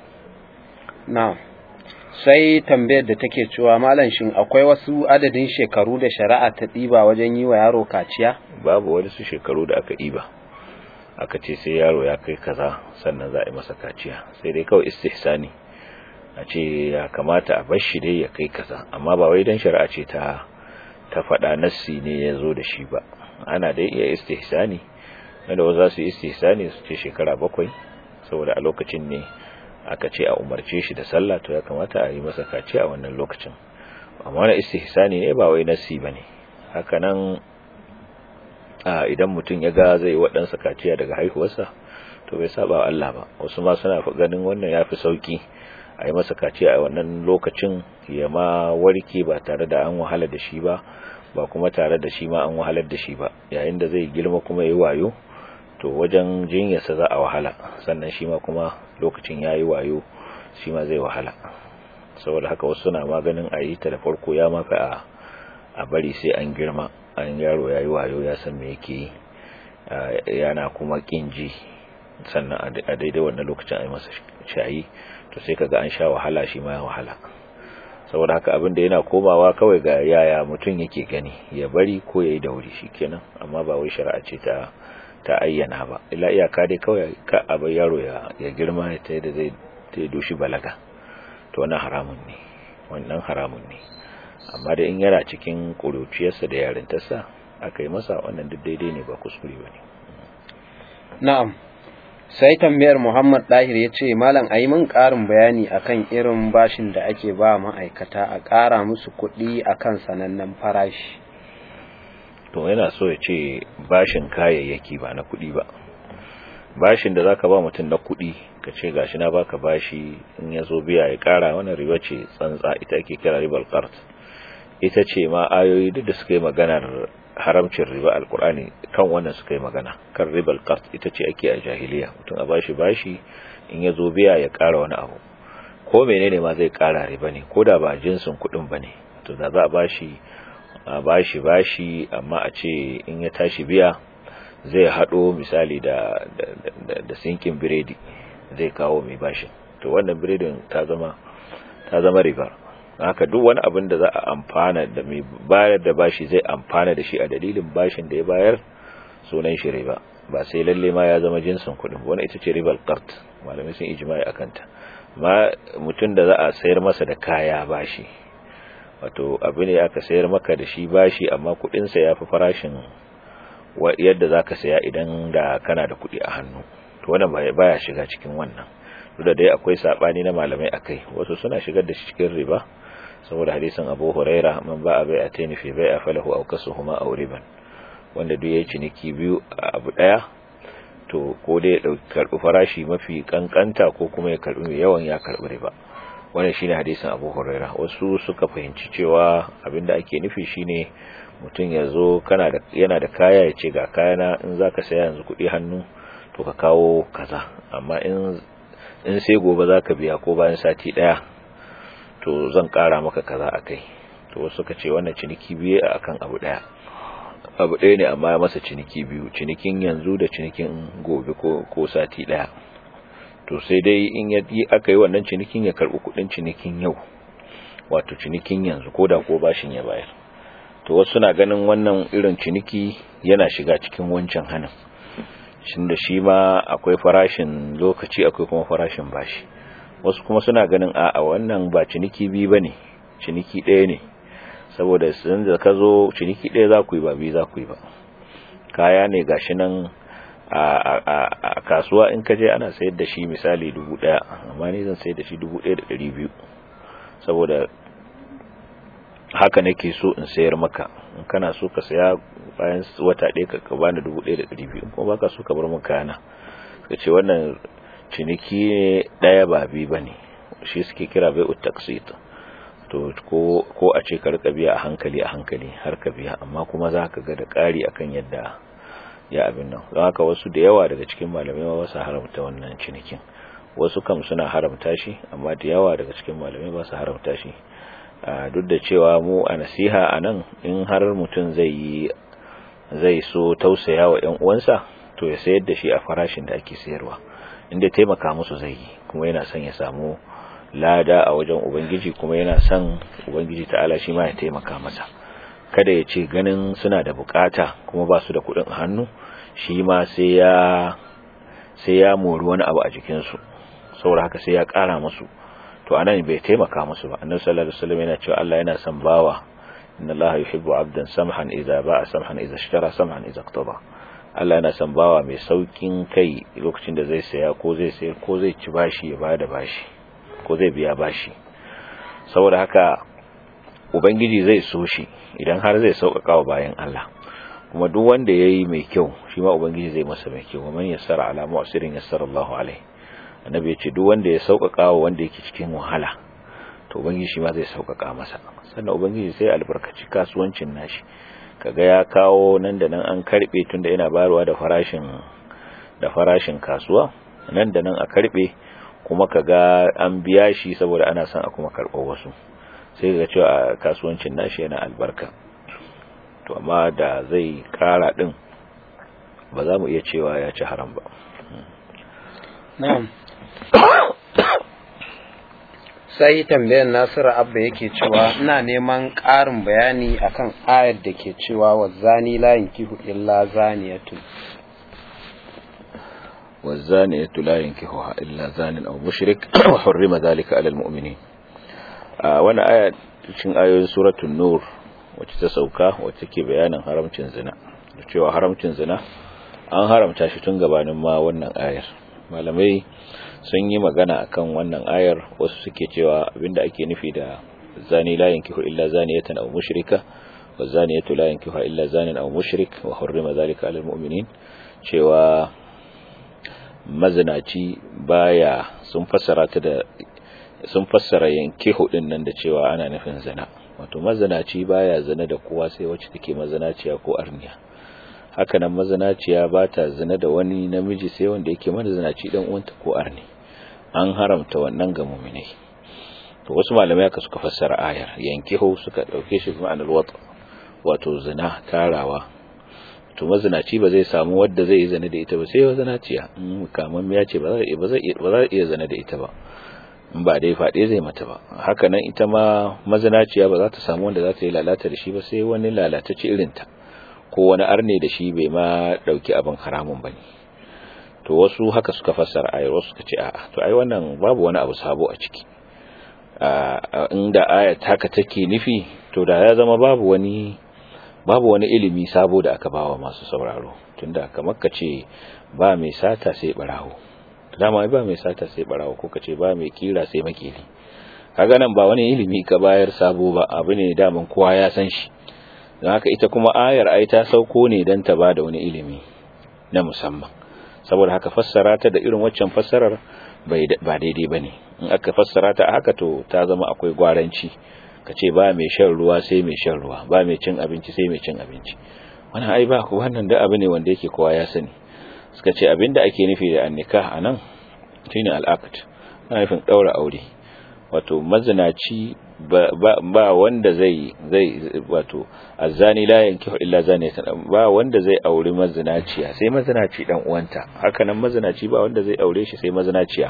Speaker 1: na sai tambayar da take cewa malam shin akwai wasu adadin shekaru da shari'a ta ɗiba wajen yi wa yaro kaciya
Speaker 2: babu wani su shekaru da aka ɗiba aka ce sai yaro ya kai kaza sannan za a yi masa kaciya sai dai kawai istihsani a ce ya kamata a bar shi dai ya kai kaza amma ba wai dan shari'a ce ta ta faɗa nassi ne ya zo da shi ba ana dai iya istihsani wanda wasu za su yi istihsani su ce shekara bakwai saboda a lokacin ne aka ce a umarce shi da sallah to ya kamata a yi masa kaci a wannan lokacin amma wani istihsani ne ba wai nassi ba ne haka nan idan mutum ya ga zai waɗansa kaciya daga haihuwarsa to bai saba wa Allah ba wasu ma suna ganin wannan yafi sauki a yi masa kaciya a wannan lokacin ya ma warke ba tare da an wahala da shi ba ba kuma tare da shi ma an wahalar da shi ba yayin da zai girma kuma ya yi wayo to wajen jinyarsa za a wahala sannan shi ma kuma lokacin ya yi wayo shi ma zai wahala saboda haka wasu suna maganin a yi ta da farko ya mafi a a bari sai an girma an yaro ya yi wayo ya san me yake yi yana kuma kin ji sannan a daidai wannan lokacin a yi masa shayi to sai kaga an sha wahala shi ma ya wahala saboda haka abin da yana komawa kawai ga yaya mutum yake gani ya bari ko ya yi da wuri shikenan amma ba wai shari'a ce ta ta ayyana ba illa iyaka dai kawai ka abin yaro ya ya girma ta yadda zai ta doshi balaga to wannan haramun ne wannan haramun ne amma da in yana cikin kuruciyarsa da yarintarsa aka yi masa wannan duk daidai ne ba kuskure ba ne
Speaker 1: na'am sai tambayar Muhammad Dahir ya ce malam a yi min ƙarin bayani akan irin bashin da ake ba ma'aikata a ƙara musu kuɗi akan sanannen farashi
Speaker 2: to yana so ya ce bashin kayayyaki ba na kuɗi ba bashin da zaka ba mutum na kuɗi ka ce gashi na baka bashi in ya zo biya ya ƙara wannan riba ce tsantsa ita ake kira ribal qard ita ce ma ayoyi duk da suka yi maganar haramcin riba alkur'ani kan wannan suka yi magana kan ribal qard ita ce ake a jahiliya mutum a bashi bashi in ya zo biya ya ƙara wani abu ko menene ma zai ƙara riba ne ko da ba jinsin kuɗin ba ne to da za a bashi a bashi bashi amma a ce in ya tashi biya zai haɗo misali da da sinkin biredi zai kawo mai bashin to wannan biredin ta zama ta zama riba haka duk wani abin da za a amfana da mai bayar da bashi zai amfana da shi a dalilin bashin da ya bayar sunan shi riba ba sai lalle ma ya zama jinsin kuɗin wani ita ce ribal qart malamai sun ijma'i akan ta ma mutum da za a sayar masa da kaya bashi wato abu ne aka sayar maka da shi bashi amma kuɗin sa yafi farashin yadda zaka saya idan da kana da kuɗi a hannu to wannan baya shiga cikin wannan duk da dai akwai sabani na malamai akai wasu suna shigar da shi cikin riba saboda hadisin Abu Huraira man ba bai atani fi bai'a falahu aw kasuhuma aw riban wanda duk yayi ciniki biyu a abu daya to ko dai ya dauki karbi farashi mafi kankanta ko kuma ya karbi mai yawan ya karbi riba wannan shine hadisin Abu Huraira wasu suka fahimci cewa abinda ake nufi shine mutum ya zo kana da yana da kaya ya ce ga kayana in zaka saya yanzu kuɗi hannu to ka kawo kaza amma in in sai gobe zaka biya ko bayan sati daya to zan kara maka kaza akai to wasu suka ce wannan ciniki biye akan abu daya abu daya ne amma ya masa ciniki biyu cinikin yanzu da cinikin gobe ko ko sati daya to sai dai in ya aka yi wannan cinikin ya karbi kudin cinikin yau wato cinikin yanzu ko da ko bashin ya bayar to wasu na ganin wannan irin ciniki yana shiga cikin wancan hanin shin da shi ma akwai farashin lokaci akwai kuma farashin bashi wasu kuma suna ganin a wannan ba ciniki biyu bane ciniki ɗaya ne saboda sun da ka zo ciniki ɗaya za ku yi ba biyu za ku yi ba kaya ne gashi nan a kasuwa in ka je ana sayar da shi misali dubu ɗaya amma ni zan sayar da shi dubu ɗaya da ɗari biyu saboda haka nake so in sayar maka in kana so ka saya bayan wata ɗaya ka bani dubu ɗaya da ɗari biyu kuma baka so ka bar min kayana ka ce wannan ciniki ne ɗaya ba biyu ba ne shi suke kira bai utaxit to ko ko a ce ka rika biya a hankali a hankali har ka biya amma kuma za ka ga da ƙari akan yadda ya abin nan don haka wasu da yawa daga cikin malamai ba su haramta wannan cinikin wasu kam suna haramta shi amma da yawa daga cikin malamai ba su haramta shi duk da cewa mu a nasiha a nan in har mutum zai yi zai so tausaya wa ‘yan uwansa to ya sayar da shi a farashin da ake sayarwa inda taimaka musu zai yi kuma yana son ya samu lada a wajen ubangiji kuma yana son ubangiji ta'ala shi ma ya taimaka masa kada ya ce ganin suna da bukata kuma ba su da kuɗin hannu shi ma sai ya sai ya mori wani abu a jikinsu saboda haka sai ya ƙara musu to anan bai taimaka musu ba annabi sallallahu alaihi wasallam yana cewa Allah yana son bawa inna Allah yuhibbu 'abdan samhan idza ba'a samhan idza ishtara samhan idza iqtada Allah yana son bawa mai saukin kai lokacin da zai saya ko zai sayar ko zai ci bashi ya bada bashi ko zai biya bashi saboda haka ubangiji zai so shi idan har zai sauƙaƙa wa bayan Allah kuma duk wanda yayi mai kyau shi ma ubangiji zai masa mai kyau man yassara ala mu'sirin yassara Allahu alaihi annabi ya ce duk wanda ya sauƙaƙa wa wanda yake cikin wahala to ubangiji shi ma zai sauƙaƙa masa sannan ubangiji sai albarkaci kasuwancin nashi kaga ya kawo nan da nan an karbe tunda yana bayarwa da farashin da farashin kasuwa nan da nan a karbe kuma kaga an biya shi saboda ana son a kuma karɓo wasu sai ga cewa kasuwancin nashi yana albarka to amma da zai kara din ba za mu iya cewa ya ci haram ba
Speaker 1: na'am sai tambayar nasiru abba yake cewa ina neman ƙarin bayani akan ayar da ke cewa wa zani la yankihu illa zaniyatun
Speaker 2: والزانية لا ينكحها إلا زان أو مشرك وحرم ذلك على المؤمنين وانا آية cikin ayoyin suratul nur wacce ta sauka wacce ke bayanin haramcin zina cewa haramcin zina an haramta shi tun gabanin ma wannan ayar malamai sun yi magana akan wannan ayar wasu suke cewa abinda ake nufi da zani la yankihu illa zaniyatan aw mushrika wa zaniyatu la yankihu illa zanin aw mushrik wa hurrima dhalika 'alal mu'minin cewa mazinaci baya sun fassara ta da sun fassara yanke hudin nan da cewa ana nufin zina wato mazinaci baya zina da kowa sai wacce take mazinaciya ko arniya haka nan mazinaciya ba ta zina da wani namiji sai wanda yake mazinaci dan uwanta ko arni an haramta wannan ga mu'minai to wasu malamai aka suka fassara ayar yankihu suka dauke shi ma'anar wata wato zina tarawa to mazinaci ba zai samu wadda zai yi zane da ita ba sai mazinaciya kamar ya ce ba za iya zane da ita ba in ba dai faɗe zai mata ba haka nan ita ma mazinaciya ba za ta samu wanda za ta yi lalata da shi ba sai wani lalatacce irinta ko wani arne da shi bai ma ɗauki abin haramun ba ne to wasu haka suka fassara ayar wasu suka ce a'a to ai wannan babu wani abu sabo a ciki inda ayat haka take nufi to da ya zama babu wani babu wani ilimi sabo da aka bawa masu sauraro tunda kamar ka ce ba mai sata sai barawo dama ba mai sata sai barawo ko ka ce ba mai kira sai makili kaga nan ba wani ilimi ka bayar sabo ba abu ne daman kowa ya san shi don haka ita kuma ayar ai ta sauko ne don ta ba da wani ilimi na musamman saboda haka fassara ta da irin waccan fassarar ba daidai ba ne in aka fassara ta haka to ta zama akwai gwaranci ka ce ba mai shan ruwa sai mai shan ruwa ba mai cin abinci sai mai cin abinci wannan ai ba wannan da abu ne wanda yake kowa ya sani suka ce abinda ake nufi da annika anan shine al'aqd ana nufin daura aure wato mazinaci ba, ba, wanda zai zai wato azani la yankihu illa zaniyatan ba wanda zai aure mazinaciya sai mazinaci dan uwanta haka nan mazinaci ba wanda zai aure shi sai mazinaciya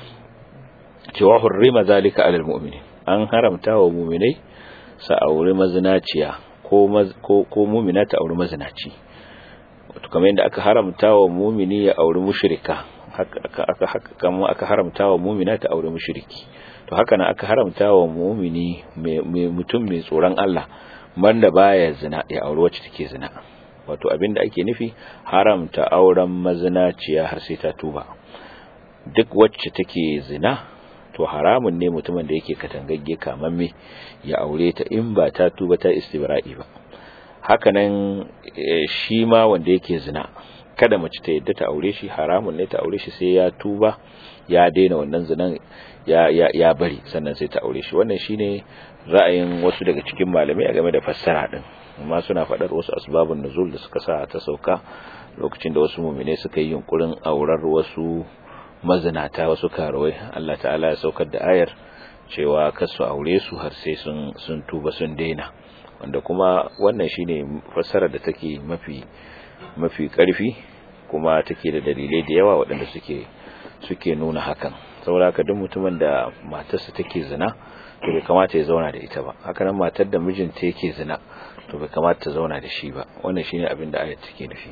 Speaker 2: cewa hurrima zalika alal mu'minin an haramta wa muminai sa auri mazinaciya ko ko ko mumina ta auri mazinaci wato kamar yadda aka haramta wa mumini ya auri mushrika haka aka haka kamar aka haramta wa mumina ta auri mushriki to haka nan aka haramta wa mumini mai mutum mai tsoron Allah wanda baya zina ya auri wacce take zina wato abinda ake nufi haramta auren mazinaciya har sai ta tuba duk wacce take zina to haramun ne mutumin da yake katangagge kamamme ya aure ta in ba ta tuba ta istibra'i ba hakanan shi ma wanda yake zina kada mace ta yadda ta aure shi haramun ne ta aure shi sai ya tuba ya daina wannan zinan ya ya ya bari sannan sai ta aure shi wannan shine ra'ayin wasu daga cikin malamai game da fassara din amma suna faɗar wasu asbabun nuzul da suka sa ta sauka lokacin da wasu mu'mine suka yi yunkurin aurar wasu mazinata wasu karawai Allah ta'ala ya saukar da ayar cewa kasu aure su har sai sun sun tuba sun daina wanda kuma wannan shine fassara da take mafi mafi karfi kuma take da dalilai da yawa waɗanda suke suke nuna hakan saboda haka duk mutumin da matarsa take zina to bai kamata ya zauna da ita ba haka nan matar da mijinta yake zina to bai kamata ta zauna da shi ba wannan shine abin da ayat take nufi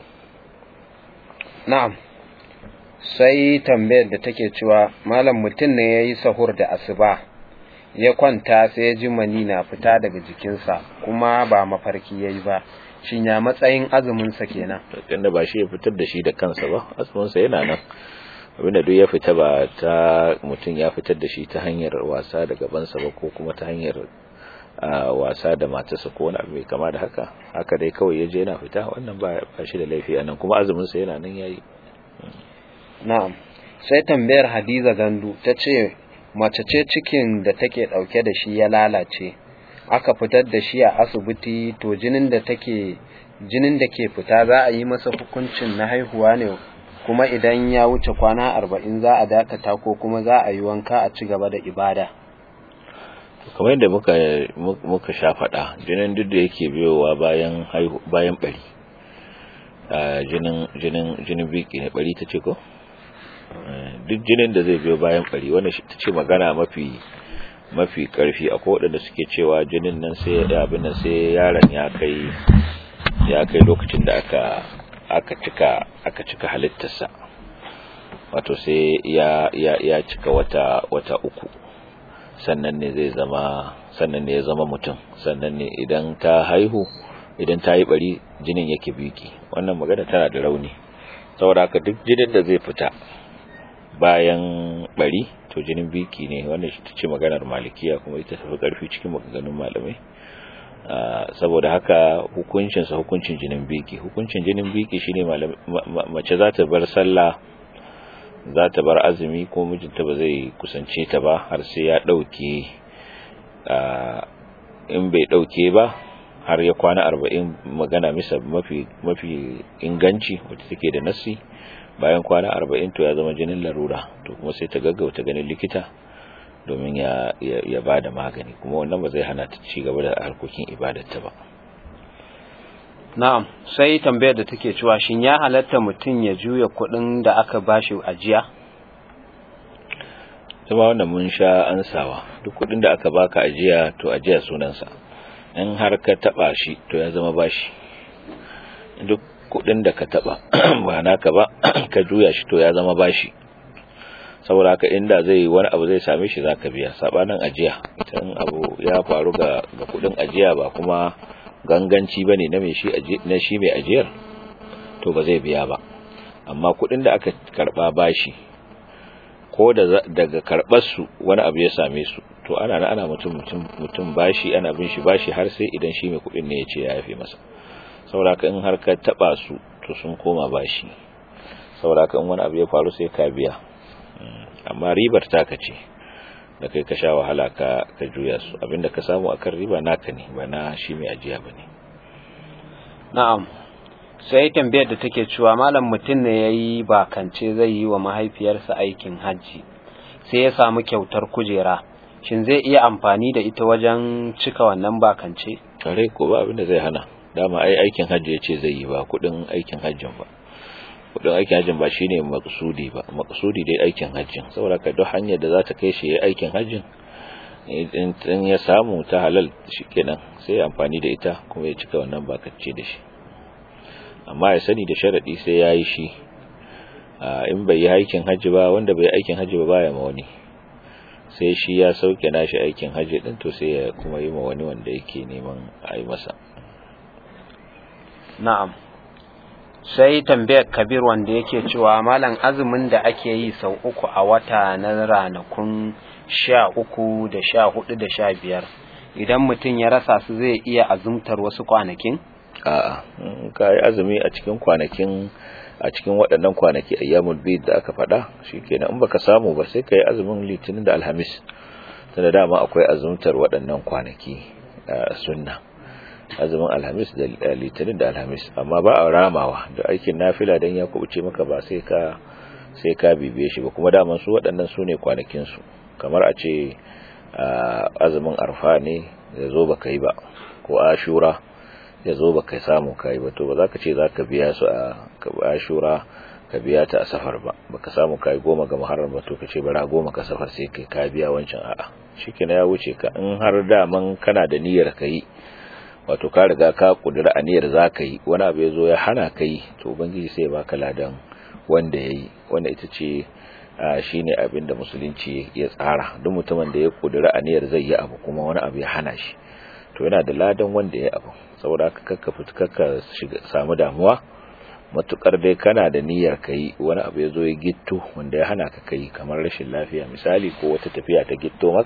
Speaker 1: na'am sai tambayar da take cewa malam mutum ne ya yi sahur da asuba ya kwanta sai ya ji mani na fita daga jikinsa kuma ba mafarki ya yi ba shin ya matsayin azuminsa kenan
Speaker 2: tunda ba shi ya fitar da shi da kansa ba azuminsa yana nan abinda duk ya fita ba ta mutum ya fitar da shi ta hanyar wasa da gabansa ba ko kuma ta hanyar wasa da matarsa ko wani abu mai kama da haka haka dai kawai ya je yana fita wannan ba shi da laifi anan kuma azumin sa yana nan yayi
Speaker 1: na'am sai tambayar Hadiza Gandu ta ce mace ce cikin da take dauke da shi ya lalace aka fitar da shi a asibiti to jinin da take jinin da ke fita za a yi masa hukuncin na haihuwa ne kuma idan ya wuce kwana arba'in za a dakata ko kuma za a yi wanka a ci gaba da ibada
Speaker 2: kamar yadda muka muka sha faɗa jinin duk da yake biyowa bayan bayan bari jinin jinin jinin biki ne bari ta ce ko duk jinin da zai biyo bayan bari wannan ta ce magana mafi mafi karfi akwai waɗanda suke cewa jinin nan sai abin nan sai yaron ya kai ya kai lokacin da aka aka cika aka cika halittarsa wato sai ya ya ya cika wata wata uku sannan ne zai zama sannan ne ya zama mutum sannan ne idan ta haihu idan ta yi bari jinin yake biki wannan magana tana da rauni saboda haka duk jinin da zai fita bayan bari to jinin biki ne wannan shi ce maganar malikiya kuma ita tafi karfi cikin maganganun malamai saboda haka hukuncinsa hukuncin jinin biki hukuncin jinin biki shine mace za ta bar sallah za ta bar azumi ko mijinta ba zai kusance ta ba har sai ya dauke in bai dauke ba har ya kwana arba'in magana misa mafi mafi inganci wacce take da nasi bayan kwana arba'in to ya zama jinin larura to kuma sai ta gaggauta ganin likita domin ya ya ba da magani kuma wannan ba zai hana ta ci gaba da harkokin ibadarta ba
Speaker 1: na'am sai tambayar da take cewa shin ya halatta mutum ya juya kuɗin da aka bashi ajiya
Speaker 2: kuma wannan mun sha ansawa duk kuɗin da aka baka ajiya to ajiya sunansa in har ka taba shi to ya zama bashi duk kuɗin da ka taba ba naka ba ka juya shi to ya zama bashi saboda haka inda zai wani abu zai same shi zaka biya sabanin ajiya idan abu ya faru ga ga kudin ajiya ba kuma ganganci bane na mai shi na shi mai ajiyar to ba zai biya ba amma kudin da aka karba bashi ko da daga karbar su wani abu ya same su to ana ana mutum mutum mutum bashi ana bin shi bashi har sai idan shi mai kudin ne ya ce ya yafe masa saboda haka in har ka taba su to sun koma bashi saboda haka in wani abu ya faru sai ka biya amma ribar taka ce da kai ka sha wahala ka ka juya su abinda ka samu akan riba naka ne ba na shi mai ajiya bane
Speaker 1: na'am sai tambayar da take cewa malam mutum ne yayi bakance zai yi wa mahaifiyarsa aikin hajji sai ya samu kyautar kujera shin zai iya amfani da ita wajen cika wannan bakance
Speaker 2: kare ko ba abinda zai hana dama ai aikin hajji yace zai yi ba kudin aikin hajjin ba kudin aikin hajjin ba shine maqsudi ba maqsudi dai aikin hajjin saboda ka duk hanyar da za ta kai shi aikin hajjin in ya samu ta halal shikenan sai ya amfani da ita kuma ya cika wannan bakacce da shi amma ya sani da sharadi sai ya yi shi in bai yi aikin hajji ba wanda bai yi aikin hajji ba baya ma wani sai shi ya sauke nashi aikin hajji din to sai ya kuma yi ma wani wanda yake neman a yi masa
Speaker 1: na'am sai tambayar kabir wanda yake cewa malam azumin da ake yi sau uku a wata na ranakun sha uku da sha hudu da sha biyar idan mutum ya rasa su zai iya azumtar wasu kwanakin
Speaker 2: a'a ka yi azumi a cikin kwanakin a cikin waɗannan kwanaki ayyamul bid da aka faɗa shikenan in baka samu ba sai ka yi azumin litinin da alhamis tunda dama akwai azumtar waɗannan kwanaki a sunna azumin alhamis da litinin da alhamis amma ba a ramawa da aikin nafila dan ya kubuce maka ba sai ka sai ka bibiye shi ba kuma daman su waɗannan su ne kwanakin su kamar a ce azumin arfa ne ya zo baka yi ba ko ashura ya zo baka samu kai ba to ba za ka ce za ka biya su a ashura ka biya ta a safar ba baka samu kai goma ga muharram ba to ka ce bara goma ka safar sai kai ka biya wancan a'a shikenan ya wuce ka in har daman kana da niyyar kai wato ka riga ka kudura aniyar zaka yi wani abu yazo ya hana kai to ubangiji sai baka ladan wanda yayi wanda ita ce shine abin da musulunci ya tsara duk mutumin da ya kudura aniyar zai yi abu kuma wani abu ya hana shi to yana da ladan wanda ya abu saboda haka kakka fitkaka samu damuwa matukar dai kana da niyyar kai wani abu yazo ya gitto wanda ya hana ka kai kamar rashin lafiya misali ko wata tafiya ta gitto maka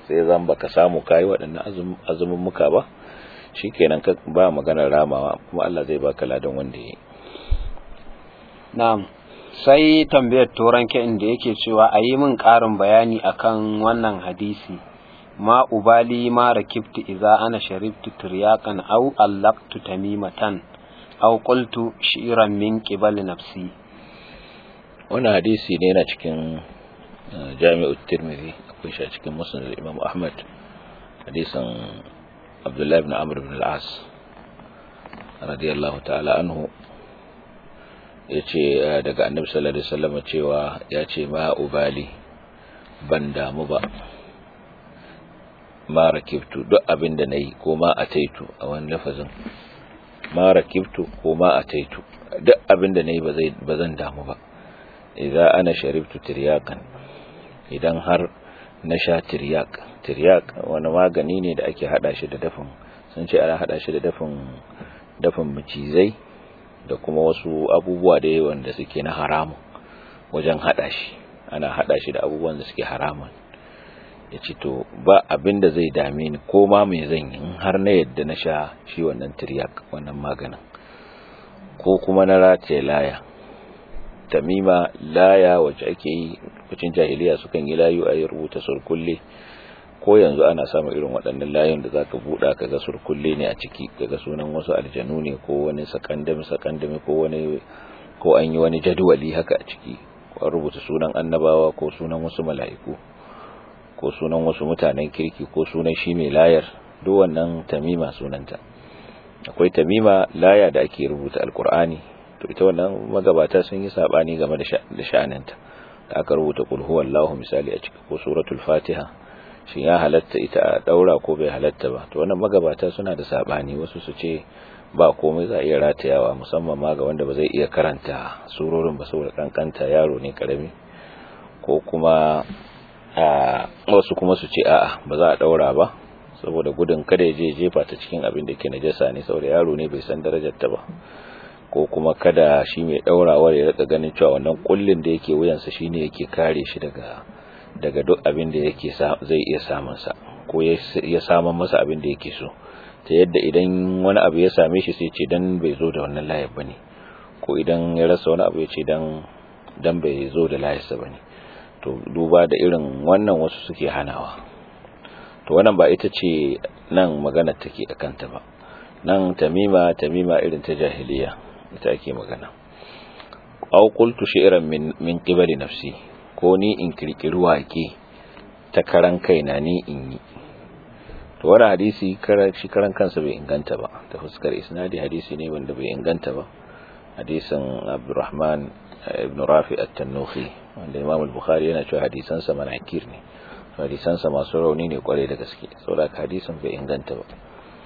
Speaker 2: sai zan baka samu kai waɗannan azumin muka ba shikenan ka ba maganar ramawa kuma Allah zai baka ladan wanda yayi
Speaker 1: na'am sai tambayar turanke inda yake cewa a yi min ƙarin bayani akan wannan hadisi ma ubali ma rakibtu idza ana sharibtu tiryaqan aw allaqtu tamimatan aw qultu shi'ran min qibal nafsi
Speaker 2: wannan hadisi ne yana cikin jami'ut tirmidhi akwai shi a cikin musnad imam ahmad hadisin abdullah ibn amr ibn al-as radiyallahu ta'ala anhu yace daga annabi sallallahu alaihi wasallam cewa yace ma ubali ban damu ba ma rakibtu duk abin da nayi ko ma ataitu a wani lafazin ma rakibtu ko ma ataitu duk abin da nayi ba zai ba zan damu ba idza ana sharibtu tiryakan idan har na sha tiryak tiryak wani magani ne da ake hada shi da dafin sun ce ana hada shi da dafin dafin macizai da kuma wasu abubuwa da yawan da suke na haramun wajen hada shi ana hada shi da abubuwan da suke haramun ya ce to ba abin da zai dame ni ko ma mai zan yi in har na yadda na sha shi wannan tiryak wannan maganin ko kuma na rataye laya tamima laya wacce ake yi lokacin jahiliya sukan yi layu a yi rubuta surkulle ko yanzu ana samun irin waɗannan layun da zaka buɗa kaga surkulle ne a ciki kaga sunan wasu aljanu ne ko wani sakandami sakandami ko wani ko an yi wani jadwali haka a ciki ko rubuta sunan annabawa ko sunan wasu mala'iku ko sunan wasu mutanen kirki ko sunan shi mai layar duk wannan tamima sunanta akwai tamima laya da ake rubuta alkur'ani to ita wannan magabata sun yi sabani game da sha'aninta da aka rubuta qul huwallahu misali a ciki ko suratul fatiha shi ya halatta ita a daura ko bai halatta ba to wannan magabata suna da sabani wasu su ce ba komai za a iya ratayawa musamman ma ga wanda ba zai iya karanta surorin ba saboda kankanta yaro ne karami ko kuma a wasu kuma su ce a'a ba za a daura ba saboda gudun kada ya je jefa ta cikin abin da ke najasa ne saboda yaro ne bai san darajar ta ba ko kuma kada shi mai daurawar ya rika ganin cewa wannan kullin da yake wuyansa shine yake kare shi daga daga duk abin da yake zai iya samun sa ko ya samun masa abin da yake so ta yadda idan wani abu ya same shi sai ce dan bai zo da wannan layar bane ko idan ya rasa wani abu ya ce dan dan bai zo da layarsa bane to duba da irin wannan wasu suke hanawa to wannan ba ita ce nan magana take akan ta ba nan tamima tamima irin ta jahiliya ita ake magana aw qultu shi'ran min min qibali nafsi ko ni in kirkiri wake ta karan kaina ni in yi to wannan hadisi karan shi karan kansa bai inganta ba ta fuskar isnadi hadisi ne wanda bai inganta ba hadisin Abdurrahman ibn Rafi at-Tannuhi wanda Imam al-Bukhari yana cewa hadisan sa manakir ne hadisan sa masu rauni ne kwarai da gaske saboda hadisin bai inganta ba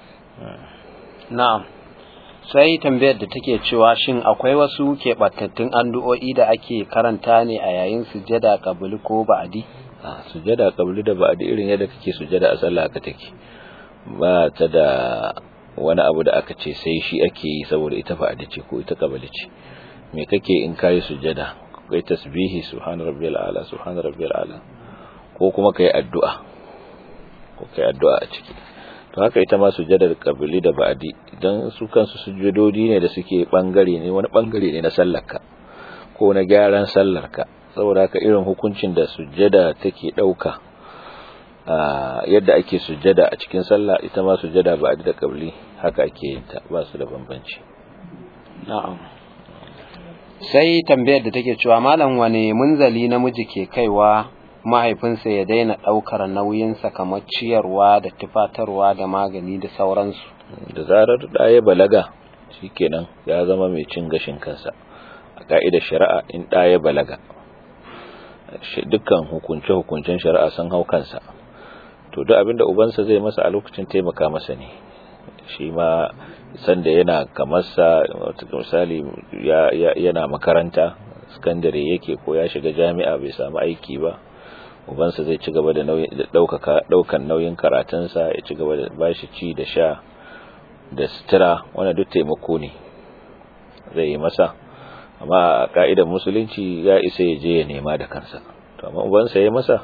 Speaker 1: na'am sai tambayar da take cewa shin akwai wasu keɓantattun addu'o'i da ake karanta ne a yayin sujjada kabuli ko ba'adi
Speaker 2: a sujjada kabuli da ba'adi irin yadda kake sujjada a sallah haka take ba ta da wani abu da aka ce sai shi ake yi saboda ita ba'adi ce ko ita kabuli ce me kake in kai sujjada kai tasbihi subhana rabbiyal a'la subhana rabbiyal a'la ko kuma kai addu'a ko kai addu'a a ciki to haka ita ma sujjadar kabili da ba'di idan su kansu sujjadodi ne da suke bangare ne wani bangare ne na sallarka ko na gyaran sallarka saboda haka irin hukuncin da sujjada take dauka yadda ake sujjada a cikin sallah ita ma sujjada ba'di da kabili haka ake yin ta ba su da bambanci
Speaker 1: na'am sai tambayar da take cewa malam wane munzali namiji ke kaiwa mahaifinsa ya daina ɗaukar nauyinsa kamar ciyarwa da tufatarwa da magani da sauransu.
Speaker 2: Da zarar da ya balaga shikenan ya zama mai cin gashin kansa a ka'idar shari'a in da ya balaga dukkan hukunce-hukuncen shari'a sun hau kansa to duk abinda ubansa zai masa a lokacin taimaka masa ne shi ma sanda yana kamarsa misali yana makaranta sakandare yake ko ya shiga jami'a bai samu aiki ba ubansa zai ci gaba da daukan nauyin karatunsa ya ci gaba da bashi ci da sha da sutura wanda duk taimako ne zai yi masa amma a ka'idar musulunci ya isa ya je ya nema da kansa to amma ubansa ya masa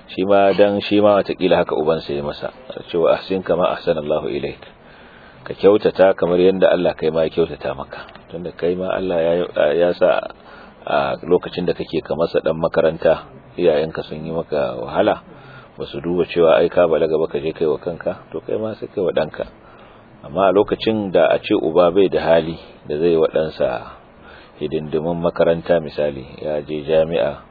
Speaker 2: shi ma dan shi ma watakila haka ubansa ya masa cewa ahsin kama ahsanallahu ilaik ka kyautata kamar yadda Allah kai ma ya kyautata maka tunda kai ma Allah ya ya sa a lokacin da kake ka masa dan makaranta iyayenka sun yi maka wahala ba su duba cewa ai ka balaga ba ka je kai wa kanka to kai ma sai kai wa danka amma a lokacin da a ce uba bai da hali da zai wa ɗansa hidindimin makaranta misali ya je jami'a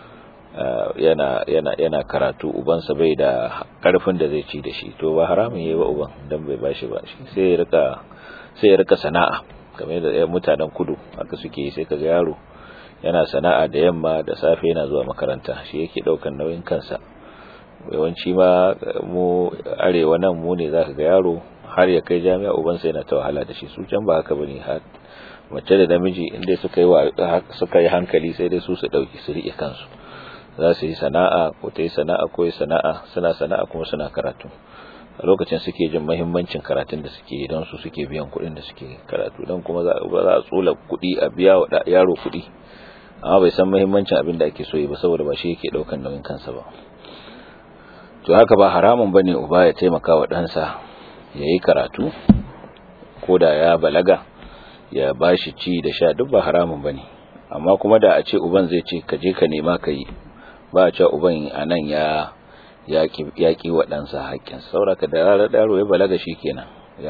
Speaker 2: yana yana yana karatu ubansa bai da karfin da zai ci da shi to ba haramun yayi ba uban dan bai bashi ba shi sai ya rika sai ya rika sana'a kamar da mutanen kudu haka suke yi sai kaga yaro yana sana'a da yamma da safe yana zuwa makaranta shi yake daukan nauyin kansa yawanci ma mu arewa nan mu ne zaka ga yaro har ya kai jami'a ubansa yana ta wahala da shi su can ba haka bane har mace da namiji inda suka yi suka yi hankali sai dai su su dauki su rike kansu za su yi sana'a ko ta yi sana'a ko yi sana'a suna sana'a kuma suna karatu a lokacin suke jin mahimmancin karatun da suke don su suke biyan kuɗin da suke karatu don kuma za a tsula kuɗi a biya wa yaro kuɗi amma bai san mahimmancin abin da ake so yi ba saboda ba shi yake ɗaukan nauyin kansa ba to haka ba haramun bane uba ya taimaka wa ɗansa ya yi karatu ko da ya balaga ya ba shi ci da sha duk ba haramun bane amma kuma da a ce uban zai ce ka je ka nema ka yi ba a cewa uban a nan ya yaƙi wa ɗansa haƙƙin sauraka da ranar ɗaro ya balaga shi kenan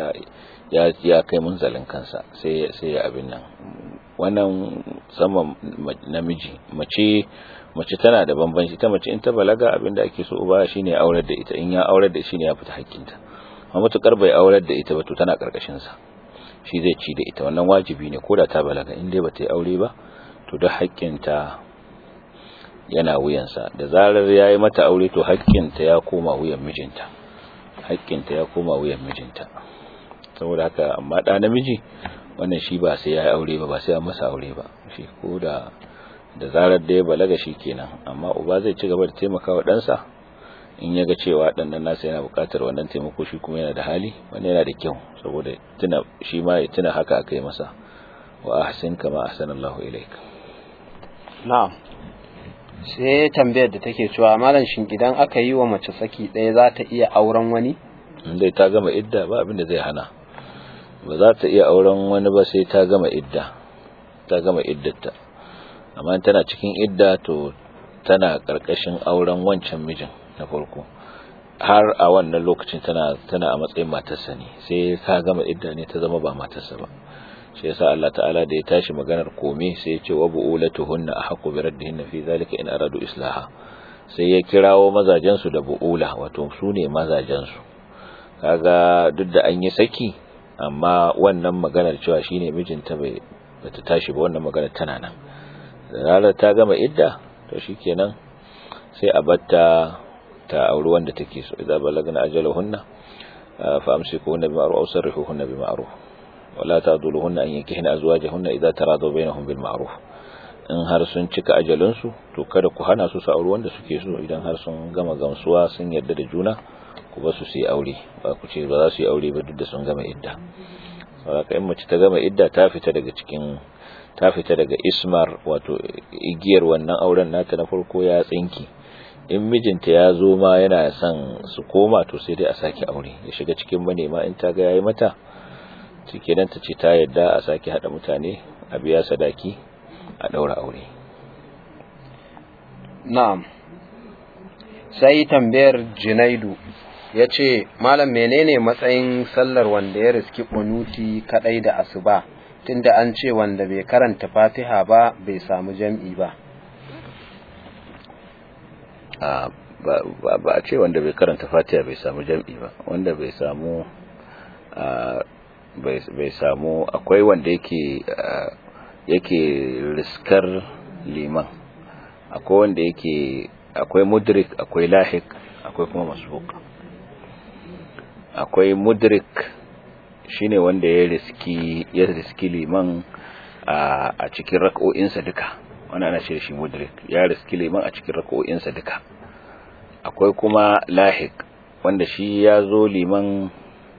Speaker 2: ya kai munzalin kansa sai ya abin nan wannan sama namiji mace mace tana da bambanci ta mace in ta balaga abin da ake so uba shine aurar da ita in ya aurar da shi ne ya fita haƙƙinta amma matukar bai aurar da ita ba to tana karkashin sa shi zai ci da ita wannan wajibi ne ko da ta balaga in dai bata yi aure ba to duk haƙƙinta yana wuyansa da zarar ya yi mata aure to haƙƙinta ya koma wuyan mijinta haƙƙinta ya koma wuyan mijinta saboda haka amma ɗa namiji wannan shi ba sai ya yi aure ba ba sai ya masa aure ba shi ko da da zarar da ya balaga shi kenan amma uba zai ci gaba da taimaka wa ɗansa in ya ga cewa ɗannan nasa yana buƙatar wannan taimako shi kuma yana da hali wani yana da kyau saboda tuna shi ma ya tuna haka aka yi masa wa ahsin kama ahsanallahu ilaik
Speaker 1: na'am sai tambayar da take cewa malam shin idan aka yi wa mace saki ɗaya za ta iya auren wani
Speaker 2: dai ta gama idda ba abin da zai hana ba za ta iya auren wani ba sai ta gama idda ta gama iddarta amma tana cikin idda to tana karkashin auren wancan mijin na farko har a wannan lokacin tana tana a matsayin matarsa ne sai ta gama idda ne ta zama ba matarsa ba shi yasa Allah ta'ala da ya tashi maganar kome sai ya ce wa bu'ulatuhunna ahqqu bi raddihinna fi zalika in aradu islaha sai ya kirawo mazajen su da bu'ula wato su ne mazajen su kaga duk da an yi saki amma wannan maganar cewa shine mijinta bai bata tashi ba wannan maganar tana nan da ranar ta gama idda to shikenan sai a batta ta auri wanda take so idza balagna ajalahunna fa amsikuhunna bima'ruf aw sarrihuhunna bima'ruf wala taduluhunna an yankihna azwajahunna idza taradu bainahum bil ma'ruf in har sun cika ajalin su to kada ku hana su su aure wanda suke so idan har sun gama gamsuwa sun yarda da juna ku ba su su yi aure ba ku ce ba za su yi aure ba duk da sun gama idda saboda in mace ta gama idda ta fita daga cikin ta fita daga ismar wato igiyar wannan auren nata na farko ya tsinki in mijinta ya zo ma yana son su koma to sai dai a sake aure ya shiga cikin manema in ta ga yayi mata nan ta ce ta yadda a sake hada mutane a biya sadaki a daura aure
Speaker 1: na'am sai tambayar Junaidu ya ce malam menene matsayin sallar wanda ya riski kunuti kadai da asuba tunda an ce wanda bai karanta fatiha ba bai samu jam'i ba
Speaker 2: ba a ce wanda bai karanta fatiha bai samu jam'i ba wanda bai samu bai samu akwai wanda yake yake riskar liman akwai wanda yake akwai mudrik akwai lahik akwai kuma masbuq akwai mudrik shine wanda ya riski ya riski liman a cikin rak'o'insa duka wannan ana ce shi mudrik ya riski liman a cikin rak'o'insa duka akwai kuma lahik wanda shi ya zo liman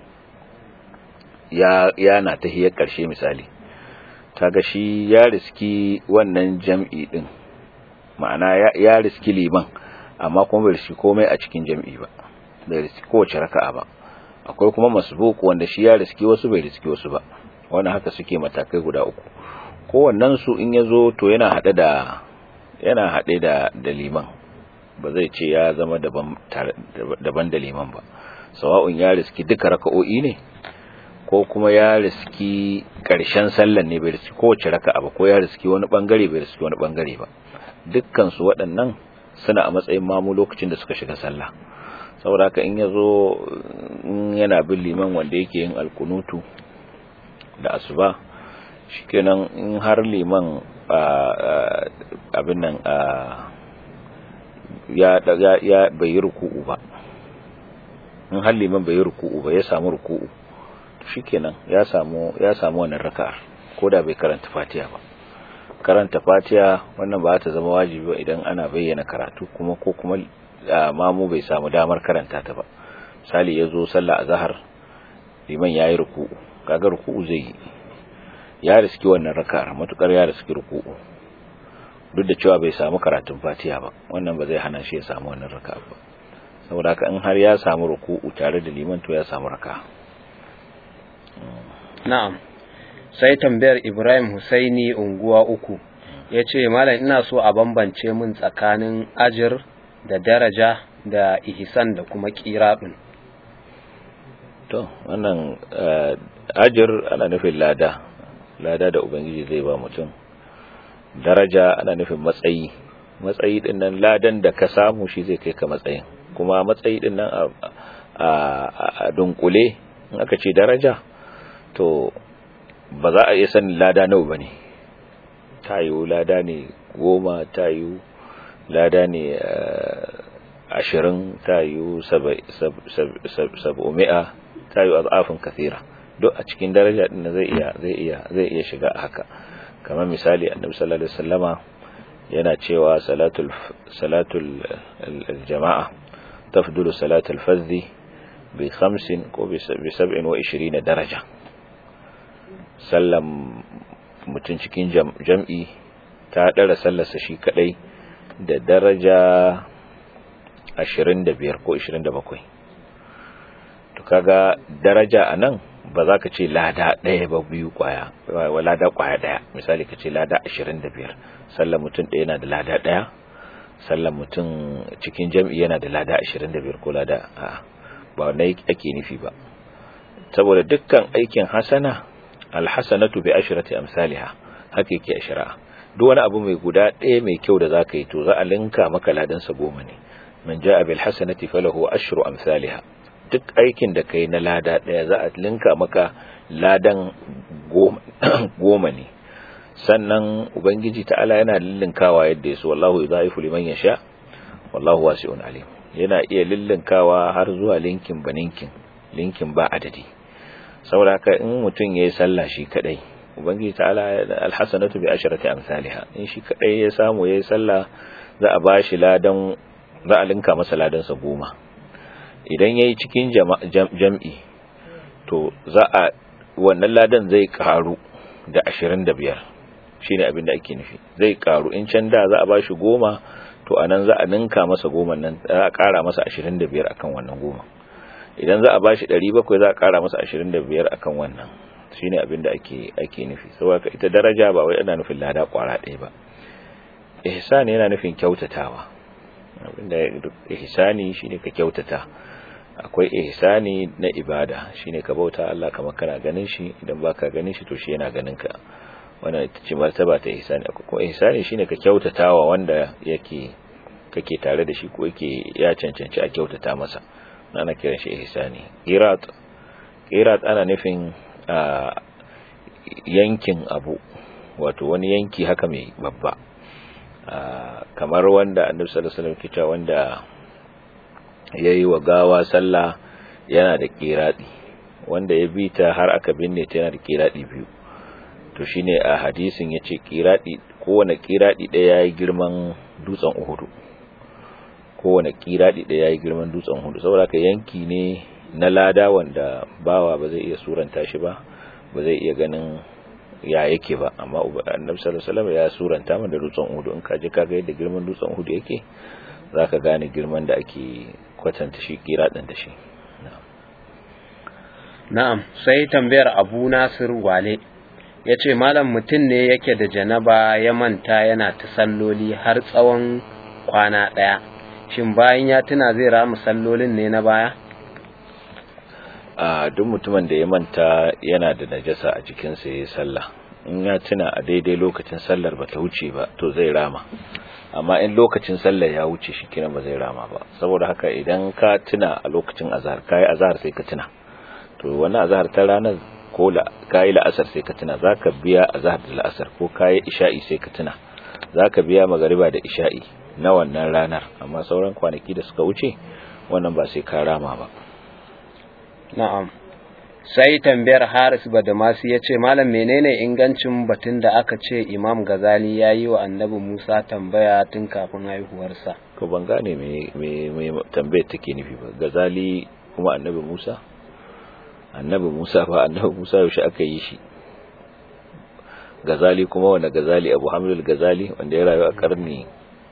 Speaker 2: ya yana tahiyar karshe misali kaga shi ya riski wannan jam'i din ma'ana ya riski liman amma kuma bai riski komai a cikin jam'i ba bai riski kowace raka'a ba akwai kuma masbuq wanda shi ya riski wasu bai riski wasu ba wannan haka suke matakai guda uku kowannen su in yazo to yana hade da yana hade da da liman ba zai ce ya zama daban daban da liman ba sawa'un ya riski duka raka'o'i ne ko kuma ya riski ƙarshen sallan ne bai riski kowace raka'a ba ko ya riski wani bangare bai riski wani bangare ba dukkan su waɗannan suna a matsayin mamu lokacin da suka shiga sallah saboda haka in yazo in yana bin liman wanda yake yin alkunutu da asuba shikenan in har liman abin nan ya ya bai yi ruku'u ba in har liman bai yi ruku'u ba ya samu ruku'u shikenan ya samu ya samu wannan raka'a ko da bai karanta fatiha ba karanta fatiha wannan ba ta zama wajibi ba idan ana bayyana karatu kuma ko kuma mamu bai samu damar karanta ta ba misali yazo sallah azhar liman yayi ruku'u kaga ruku'u zai yi ya riski wannan raka'ar matukar ya riski ruku'u duk da cewa bai samu karatun fatiha ba wannan ba zai hana shi ya samu wannan raka'a ba saboda haka in har ya samu ruku'u tare da liman to ya samu raka'a
Speaker 1: na'am sai tambayar Ibrahim Husaini unguwa uku ya ce malam ina so a bambance min tsakanin ajir da daraja da ihsan da kuma kiraɗin
Speaker 2: to wannan ajir ana nufin lada lada da ubangiji zai ba mutum daraja ana nufin matsayi matsayi din nan ladan da ka samu shi zai kai ka matsayin kuma matsayi din nan a dunkule in aka ce daraja to ba za a iya sanin lada nawa ba ne ta yiwu lada ne goma ta yiwu lada ne ashirin ta yiwu sab'umi'a ta yiwu azafin kathira duk a cikin daraja din zai iya zai iya zai iya shiga haka kamar misali annabi sallallahu alaihi wasallama yana cewa salatul salatul jama'a tafdulu salatul fardhi bi 50 ko bi 27 daraja sallam mutum cikin jam'i ta ɗara sallarsa shi kaɗai da daraja 25 ko 27 to kaga daraja a nan ba za ka ce lada ɗaya ba biyu kwaya wa lada kwaya ɗaya misali ka ce lada 25 sallar mutum ɗaya yana da lada ɗaya sallar mutum cikin jam'i yana da lada 25 ko lada a ba wannan ake nufi ba saboda dukkan aikin hasana alhasanatu bi ashrati amsalha haka yake a shari'a duk wani abu mai guda ɗaya mai kyau da zaka yi to za a linka maka ladan sa goma ne man jaa bil hasanati falahu ashru amsalha duk aikin da kai na lada ɗaya za a linka maka ladan goma ne sannan ubangiji ta'ala yana lillinkawa yadda yaso wallahu yudhaifu liman yasha wallahu wasi'un alim yana iya lillinkawa har zuwa linkin baninkin linkin ba adadi saboda haka in mutum yayi sallah shi kadai ubangiji ta'ala alhasanatu bi asharati amsalha in shi kadai ya samu yayi sallah za a bashi ladan za a linka masa ladan sa goma idan yayi cikin jam'i to za a wannan ladan zai karu da 25 shine abin da ake nufi zai karu in can da za a bashi goma to anan za a ninka masa goma nan za a kara masa 25 akan wannan goma idan za a bashi 700 za a kara masa 25 akan wannan shine abin da ake ake nufi saboda ita daraja ba wai ana nufin lada kwara ɗaya ba ihsani yana nufin kyautatawa abinda ihsani shine ka kyautata akwai ihsani na ibada shine ka bauta Allah kamar kana ganin shi idan baka ganin shi to shi yana ganin ka wannan ita ce martaba ta ihsani akwai kuma ihsani shine ka kyautatawa wanda yake kake tare da shi ko yake ya cancanci a kyautata masa ana kiran shi ihsani qirat qirat ana nufin yankin abu wato wani yanki haka mai babba kamar wanda annabi sallallahu alaihi wasallam kita wanda yayi wa gawa sallah yana da kiradi wanda ya bi ta har aka binne ta yana da kiradi biyu to shine a hadisin yace kiradi kowane kiradi ɗaya yayi girman dutsen Uhud kowane kiradi ɗaya yayi girman dutsen Uhud saboda ka yanki ne na lada wanda bawa ba zai iya suranta shi ba ba zai iya ganin ya yake ba amma annabi sallallahu alaihi wasallam ya suranta mana dutsen Uhud in ka je ka ga yadda girman dutsen Uhud yake zaka gane girman da ake kwatanta shi kiradin da shi
Speaker 1: na'am sai tambayar Abu Nasir Wale ya ce malam mutum ne yake da janaba ya manta yana ta salloli har tsawon kwana ɗaya shin bayan ya tuna zai rama sallolin ne na baya
Speaker 2: a duk mutumin da ya manta yana da najasa a jikinsa ya yi sallah in ya tuna a daidai lokacin sallar ba ta wuce ba to zai rama amma in lokacin sallar ya wuce shi kina ba zai rama ba saboda haka idan ka tuna a lokacin azhar kai azhar sai ka tuna to wani azhar ta ranar ko kayi la'asar sai ka tuna zaka biya azhar da la'asar ko kayi isha'i sai ka tuna zaka biya magariba da isha'i na wannan ranar amma sauran kwanaki da suka wuce wannan ba sai ka rama ba
Speaker 1: na'am sai tambayar Haris Badamasi ya ce malam menene ingancin batun da aka ce Imam Gazali ya yi wa Annabi Musa tambaya tun kafin haihuwarsa
Speaker 2: ko ban gane me me tambayar take nufi ba Gazali kuma Annabi Musa annabi Musa fa annabi Musa yaushe aka yi shi Gazali kuma wanda Gazali Abu Hamid al-Gazali wanda ya rayu a karni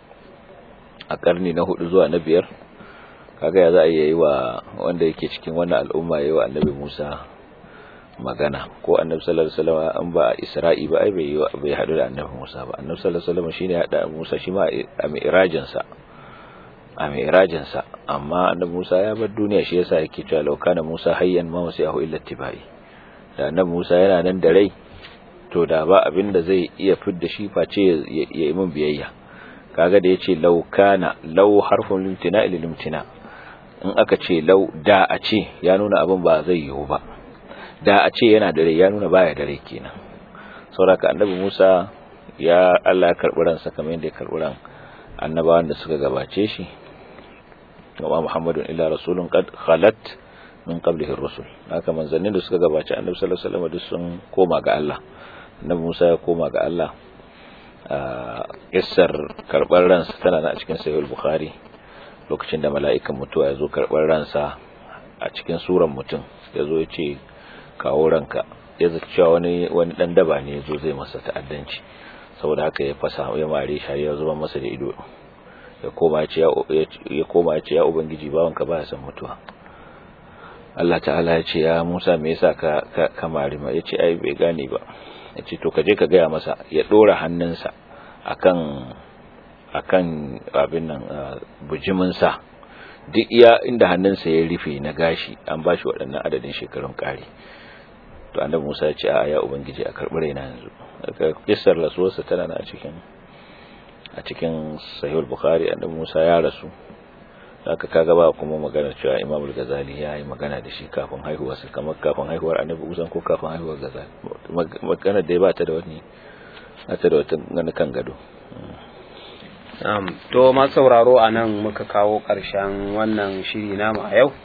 Speaker 2: a karni na hudu zuwa na biyar kaga ya za a yi wa wanda yake cikin wannan al'umma yayi wa annabi Musa magana ko annabi sallallahu alaihi wasallam an ba Isra'i ba ai bai bai hadu da annabi Musa ba annabi sallallahu alaihi wasallam shine ya hada Musa shi ma a mi'rajin sa a mi'rajin sa amma annabi Musa ya bar duniya shi yasa yake cewa law kana Musa hayyan ma wasi'ahu illa tibai da annabi Musa yana nan da rai to da ba abin da zai iya fidda shi face ya yi min biyayya kaga da yace law kana law harfun limtina ila limtina in aka ce law da a ce ya nuna abin ba zai yiwu ba da a ce yana da rai ya nuna baya da rai kenan saboda annabi Musa ya Allah ya karbi ransa kamar yadda ya karbi ran annabawan da suka gabace shi wa Muhammadun illa rasulun qad khalat min qablihi ar-rusul haka manzannin da suka gabace annabi sallallahu alaihi wasallam duk sun koma ga Allah annabi Musa ya koma ga Allah kissar karbar ransa tana a cikin sahih al-bukhari lokacin da mala'ikan mutuwa ya zo karbar ransa a cikin suran mutum ya zo ya ce kawo ranka ya zaci cewa wani wani dan daba ne ya zo zai masa ta'addanci saboda haka ya fasa ya mare shi ya zuba masa da ido ya koma ya ce ya koma ya ce ya ubangiji bawanka baya son mutuwa Allah ta'ala ya ce ya Musa me yasa ka ka mare ma yace ai bai gane ba yace to ka je ka gaya masa ya dora hannunsa akan akan abin nan bujimin sa duk iya inda hannunsa ya rufe na gashi an bashi waɗannan adadin shekarun ƙari to annabi Musa ya ce a ya ubangiji a karɓi raina yanzu kissar rasuwarsa tana a cikin a cikin sahih bukhari annabi Musa ya rasu haka kaga ba kuma magana cewa Imam al-Ghazali ya yi magana da shi kafin haihuwarsa kamar kafin haihuwar annabi Musa ko kafin haihuwar Ghazali magana da ba ta da wani ta da wata gani kan gado
Speaker 1: Um, to ma sauraro a nan muka kawo ƙarshen wannan shiri namu a yau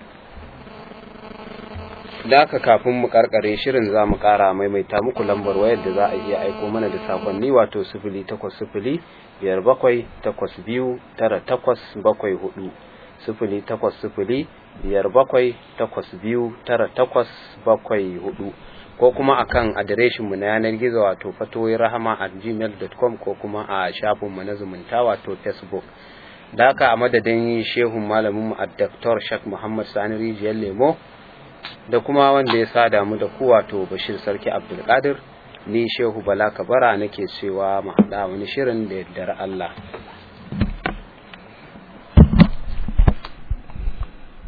Speaker 1: da aka kafin mu karkare shirin za mu kara maimaita muku lambar wayar da za a iya aiko mana da sakonni wato sifili takwas sifili biyar bakwai takwas biyu tara takwas bakwai hudu sifili takwas sifili biyar bakwai takwas biyu tara takwas bakwai hudu ko kuma akan adireshin mu na yanar gizo wato fatoyi rahama at gmail.com ko kuma a shafin mu na zumunta wato facebook da haka a madadin shehun malamin mu a Dr. Shak Muhammad Sani Rijiyar Lemo da kuma wanda ya sada mu da ku wato Bashir Sarki Abdulkadir ni Shehu Bala Kabara nake cewa mu haɗa wani shirin da yardar Allah